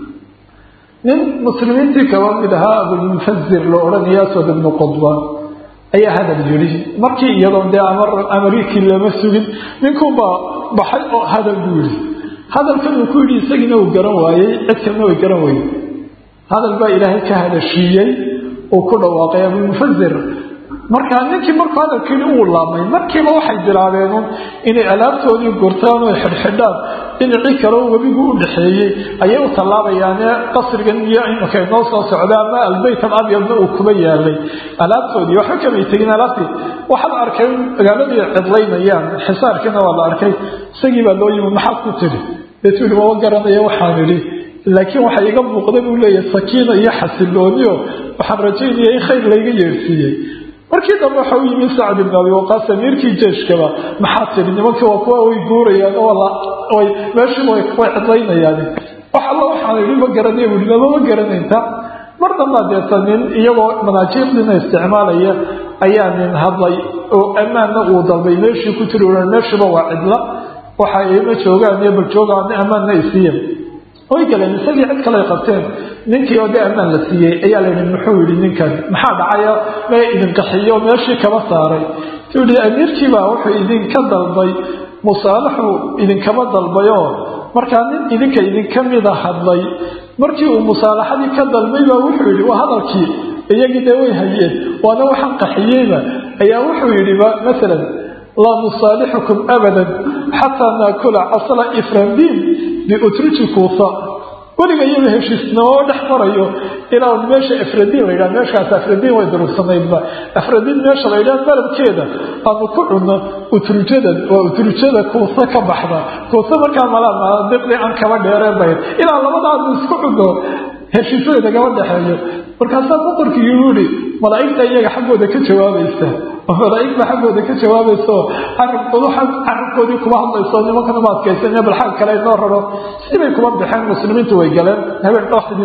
nin muslimiintii kaba mid ahaa abulmunfazir la odhanaya aswad ibnu qudba ayaa hadal yidhi markii iyadoo dee amarikii lama sugin ninkuunbaa baxay oo hadal buu yidhi hadalkan uu ku yidhi isagiina uu garan waayey cid kalena way garan weyey hadal baa ilaahay ka hadashiiyey uu ku dhawaaqay abulmunfazir markaa ninkii markuu hadalkiini uu laabmay markiiba waxay bilaabeen inay alaabtoodii gurtaan oo xidhxidhaan dhinacii kaleo webigu u dhaxeeyey ayay u tallaabayaane qasrigan iyo iminka inoo soo socda ama albeyt al abyadna uu kuba yaalay alaabtoodii waxba kamay tegin alaabtii waxaa la arkay magaaladii cidlaynayaan xisaarkiina waa la arkay isagii baa loo yimi maxaad ku tiri deetu yihi maba garanaya waxaan idhi laakiin waxaa iga muuqda buu leeyahay sakiina iyo xasilooniyo waxaan rajaynaya in khayr layga yeersiiyey markii dambe waxa u yimi sacd ibn abi waqaas amiirkii jeeshkaba maxaa tiri nimankii waa kuwa way guurayaan oo meeshiiba way cidlaynayaan wax alla waxaan idhi ma garanay bui mamama garanaynta mar dambaa deeta nin iyagoo manaajiiqdiina isticmaalaya ayaa nin hadlay oo ammaanna uu dalbay meeshii ku tiri meeshiiba waa cidla waxa ima joogaan iyo bal joogaan ammaanna isiiya way galeen isagii cid kale qabteen ninkii oo dee ammaan la siiyey ayaa layihi muxuu yihi ninkan maxaa dhacaya mee idin qaxiyo meeshii kaba saaray tuu yihi amiirkiibaa wuxuu idinka dalbay musaalaxuu idinkaba dalbayoo markaa nin idinka idinka mida hadlay markii uu musaalaxadii ka dalbay baa wuxuu yidhi waa hadalkii iyagii dee way hayeen waana waxaan qaxiyeyba ayaa wuxuu yidhiba masalan laa nusaalixukum abadan xataa naakula casla ifrandiin biutriji kuusa weliga iyaba heshiisnimo dhex marayo ilaa meesha afradiin la yidhaha meeshaas afradiin way durugsanaydba afradiin meesha la yidhaha baladkeeda aanu ku cunno utrujadan waa utrujada kuusa ka baxda kuusa markaa malaa maadiqdii aan kaba dheereen bayd ilaa labadaanu isku cunno heshiisada nagama dhexeeyo markaasaa boqorkii yuu yihi malaa'igta iyaga xaggooda ka jawaabaysa oo malaa'igta xaggooda ka jawaabaysaoo carabkoodu carabkoodii kuma hadlayso nimankana ma adkaysan bal xag kale inoo raro sibay kuma baxeen muslimiintu way galeen habeen dhooxdii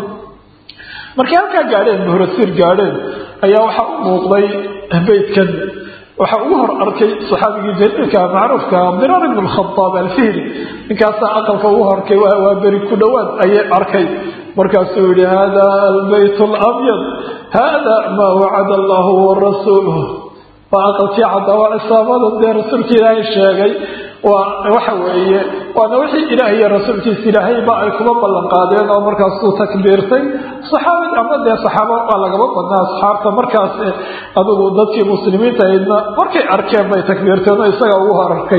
markay halkaa gaadheen buhrasiir gaadheen ayaa waxaa u muuqday beydkan waxaa ugu hor arkay saxaabigii jaliilka macruufka abdiraar ibn lkhadaab alfihri ninkaasaa aqalka ugu horkay waa beri ku dhowaad ayay arkay markaasuu yihi hada albayt alabyad hada maa wacada allahu warasuuluh waa aqalkii caddaa waa cisaabada dee rasuulka ilaahay sheegay waa waxa weeye waana wixii ilaah iyo rasuulkiisa ilaahayba ay kuma ballan qaadeen oo markaasuu takbiirtay saxaabad ama dee saxaaba waa lagaba badnaa asxaabta markaas adigu dadkii muslimiinta aydna markay arkeen bay takbiirteen oo isaga ugu hor arkay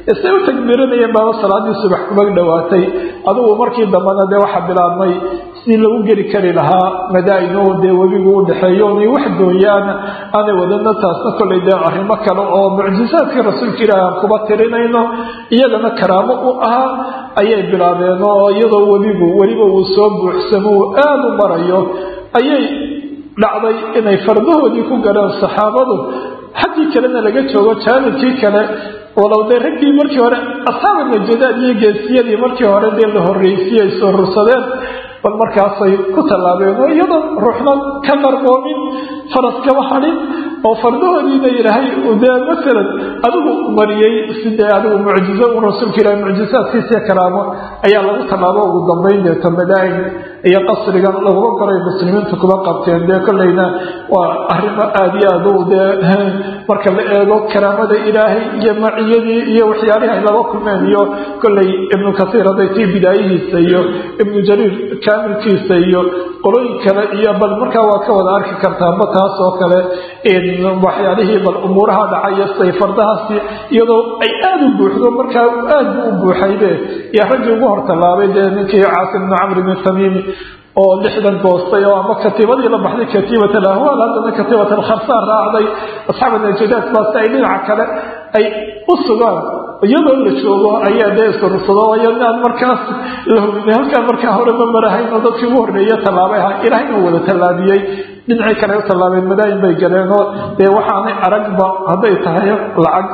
isay u tagbiiranayeen baaba salaadii subax kuma dhowaatay adugu markii dambena dee waxaa bilaabmay sidii lagu geli kari lahaa madaa'in oo dee webigu u dhexeeyo onay wax gooyaana aanay wadana taasna kollay dee arrimo kale oo mucjisaadkii rasuulka ilaahi aan kuba tirinayno iyagana karaamo u ahaa ayay bilaabeen oo iyadoo webigu weliba uu soo buuxsamo uu aada u marayo ayay dhacday inay fardahoodii ku galeen saxaabadu xaggii kalena laga joogo jaanibkii kale walow dee raggii markii hore asxaaba najadaad iyo geesiyadii markii hore dee la horreysiyay soo rursadeen bal markaasay ku tallaabeen oo iyadoo ruuxna ka qarqoomin faras kama hadhin oo fardahoodiina ilaahay dee masalan adigu mariyey sidee adigu mucjizo u rasuulka ilahi mucjisaadkiisiyo karaamo ayaa lagu tallaabo ugu dambayn deeto madaain iyo qasrigan laguma goray muslimiintu kuma qabteen dee kollayna waa arrimo aada iyo aad u dee marka la eego karaamada ilaahay iyo maciyadii iyo waxyaalihii ay laba kulmeen iyo kollay ibnu kasiir hadday tii bidaayihiisa iyo ibnu jariir kaamilkiisa iyo qolooyin kale iyo bal markaa waa ka wada arki kartaaba taas oo kale waxyaalihii bal umuuraha dhacaya say fardahaasi iyadoo ay aada u buuxdo markaa aad bu u buuxaybe iyo raggii ugu hortallaabay dee ninkii caasim bnu camr bni tamiimi oo lixdan goostay oo ama katiibadii la baxday katiibat alahwaal haddana katiibat alkharsaan raacday asxaab najadaad baase ay dhinaca kale ay u sugaan iyadoo la joogo ayaa dee isurursado ayaan markaas la hubinay halkaa markaa hore ma marahayn oo dadkii ugu horreeye tallaabay ahaa ilaahayna wada tallaabiyey dhinacii kale u tallaabeen madaayin bay galeen oo dee waxaanay aragba hadday tahay lacag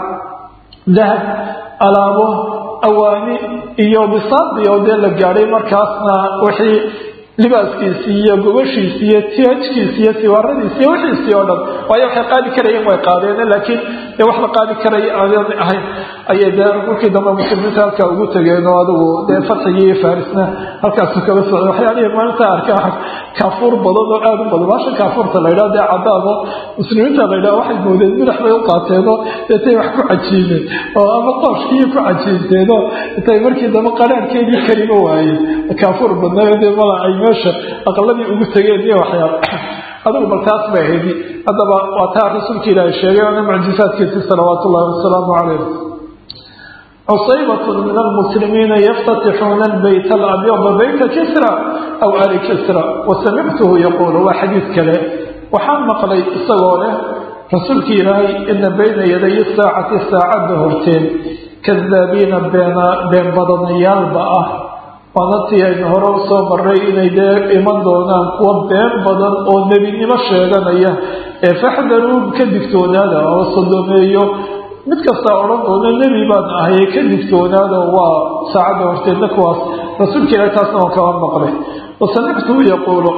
dahab alaabo awaani iyo bisaadi oo dee la gaadhay markaasna wixii libaaskiisii iyo gobashiisi iyo tiajkiisi iyo siwaaradiisi iyo wixiisii oo dhan waayo waxay qaadi karayeen way qaadeen laakiin dee wax la qaadi karaya aan ahayn ayay dee markii dambe muslimiinta halkaa ugu tegeen oo adigu dee fatxigii iyo farisna halkaasu kala socday waxyaalihii maalinta arkaa kaafuur badan oo aada u badan baasha kaafuurta la yidhaha dee cadaado muslimiinta la yidhaha waxay moodeen midax bay u qaateenoo deetay wax ku cajiimeen oo ama qooshkii ku cajiinteenoo intay markii dambe qaraarkeedii karima waayeen kaafuur badnaa mala ay meesha aqaladii ugu tegeen iyo waxyaal adigu bal taas bay ahayd haddaba waa taa rasuulka ilaahi sheegay oona mucjisaadkiisi salawaatu ullahi wasalaamu calayh cusaybatun min almuslimiina yaftatixuuna albayt alabyada bayta kisra aw ali kisra wasamictuhu yaquulu waa xadiid kale waxaan maqlay isagoo leh rasuulka ilaahay ina bayna yaday saacati saacadda horteen kadaabiina been badanayaalba ah waanatii aynu hore u soo marray inay dee iman doonaan kuwa been badan oo nebinimo sheeganaya ee faxdaruu ka digtoonaada oo sodomeeyo mid kastaa odhan doona nebi baan ahaye ka digtoonaada waa saacadda horteedna kuwaas rasuulka ilahi taasna waan kaba maqlay wasamictuhu yaquulu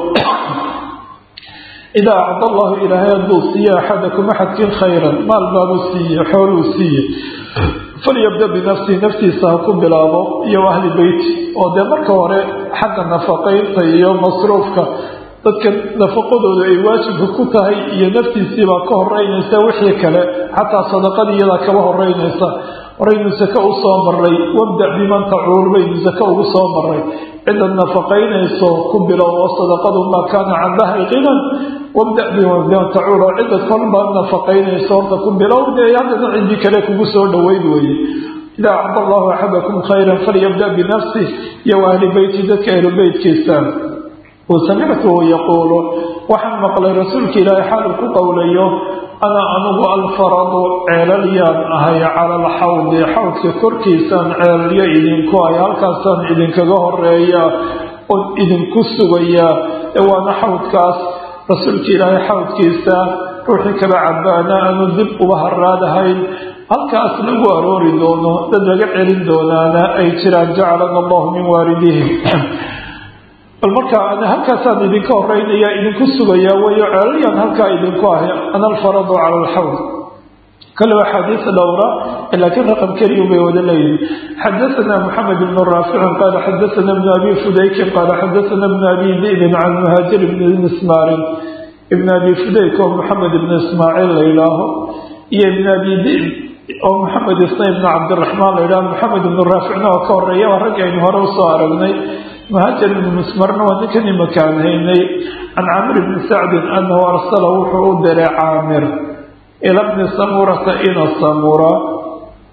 idaa acda allahu ilaahay hadduu siiye axadakum axadkin khayran maal baabuu siiye xooluu siiye falyabda binafsihi naftiisa ha ku bilaabo iyo ahli beyti oo dee marka hore xagga nafaqaynta iyo masruufka dadka nafaqadooda ay waajibka ku tahay iyo naftiisiibaa ka horeynaysa wixii kale xataa sadaqadii iyadaa kaba horeynaysa horaynu sake u soo maray wabdac biman tacuul baynu sake ugu soo maray cidaad nafaqaynayso ku bilow oo sadaqadu maa kaana can dahri qinan wabdac biman tacuul oo cidad kolbaad nafaqaynayso horta ku bilow dee haddana cidii kale kugu soo dhoweyn weeye idaa acda allahu axadakum khayran falyabda binafsih iyo ahli beyti dadka ahlu beytkiisa wasamictuhu yaquulu waxaan maqlay rasuulka ilaahay xaaluu ku qowlayo ana anugu alfaradu ceelalyaan ahay cala alxawdi xawdka korkiisaan ceelalyo idinku ahay halkaasaan idinkaga horeeya oon idinku sugayaa ee waana xawdkaas rasuulka ilaahay xawdkiisa ruuxii kala cabaana aanu dib uba haraadahayn halkaas lagu aroori doono dad laga celin doonaana ay jiraan jacalana allahu min waalidihi bal markaa ana halkaasaan idinka horeynaya idinku sugayaa wayo ceelalyaan halkaa idinku ahay ana alfaradu cala alxawd kale axaadiis dhowra laakiin raqam keliyu bay wada leeyihin xadaana moxamed ibn raaficin qaala xadaana ibn abi fudaykin qaala xadaana ibn abi dibin can muhaajir ibni mismaarin ibn abi fudayk oo moxamed ibn ismaaciil la yidhaaho iyo ibn abi dib oo moxamed isna ibn cabdiraxmaan la yidhaho moxamed ibn raaficna oo ka horeeya waa raggi aynu hore usoo aragnay muhaajir ibn mismarna waa ninkan imakaan haynay can camir ibni sacdin anahu arsala wuxuu u diray caamir ila bni samurata ina samura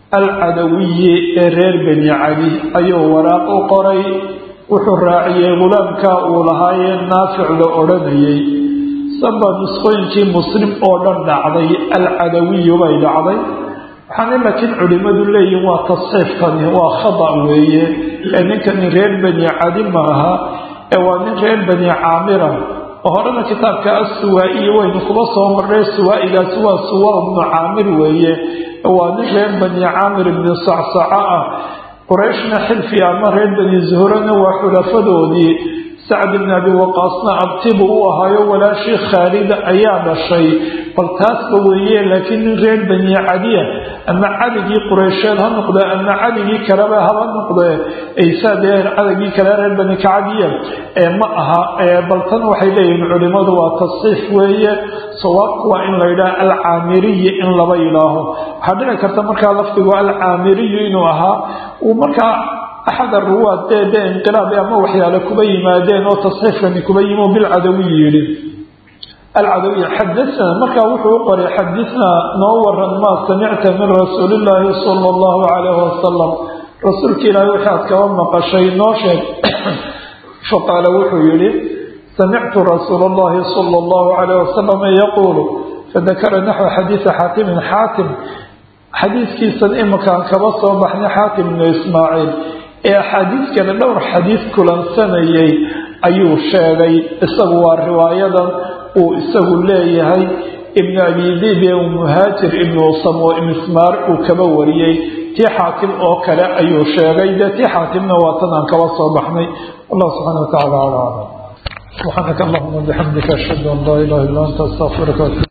alcadawiyi ee reer beni cali ayuu waraaq u qoray wuxuu raaciyey gulaamka uu lahaayee naafic la odhanayay saba nusqooyinkii muslim oo dhan dhacday alcadawiyu bay dhacday waxaana laakiin culimmadu leeyihin waa tasxiifkani waa khada weeye ee ninkani reer beni cali ma aha ee waa nin reer beni caamira oo horena kitaabka assuwaa-iyi waynu kuba soo marnay suwaa-igaasi waa suwa ibnu caamir weeye waa nin reer bani caamir ibni sacsaca ah qurayshna xilfi ama reer bani zuhrana waa xulafadoodii sacd ibni abi waqaasna abtibu u ahaayo walaashii khaalida ayaa dhashay bal taasba weeye laakiin nin reer bani cadiya ama cadigii qureysheed ha noqdee ama cadigii kaleba haba noqdee aysaadee cadigii kale reer bani kacadiya ee ma aha bal tan waxay leeyihiin culimmadu waa tasxiif weeye sawaabku waa in la yidhaha alcaamiriyi in laba yidhaaho waxaa dhici karta markaa lafdigu alcaamiriyu inuu ahaa uu markaa axad aruwaad dee dee inqilaab ama waxyaale kuba yimaadeen oo tasxiifkani kuba yimi oo bilcadawiyi yidhi alcadawiy xadana markaa wuxuu u qoray xadinaa noo waran maa samicta min rasuulillaahi sala allahu calayhi wasalam rasuulka ilaahay waxaad kaba maqashay noo sheeg faqaala wuxuu yidhi samictu rasuula allahi sala allahu calayh wasalam yaquulu fadakara naxwa xadiisa xaatimin xaatim xadiiskiisan iminkaan kaba soo baxnay xaatim ibnu ismaaciil ee axaadiis kale dhowr xadiis kulansanayay ayuu sheegay isagu waa riwaayadan uu isagu leeyahay ibnu abi diib ee muhaajir ibnu samo mismaar uu kaba wariyey tii xaakim oo kale ayuu sheegay dee tii xaatimna waa tan aan kaba soo baxnay allah subxana wa tacala ala aclam subxaanaka allahuma bixamdika ashhadu an laa ilaha illa anta astaqfiruka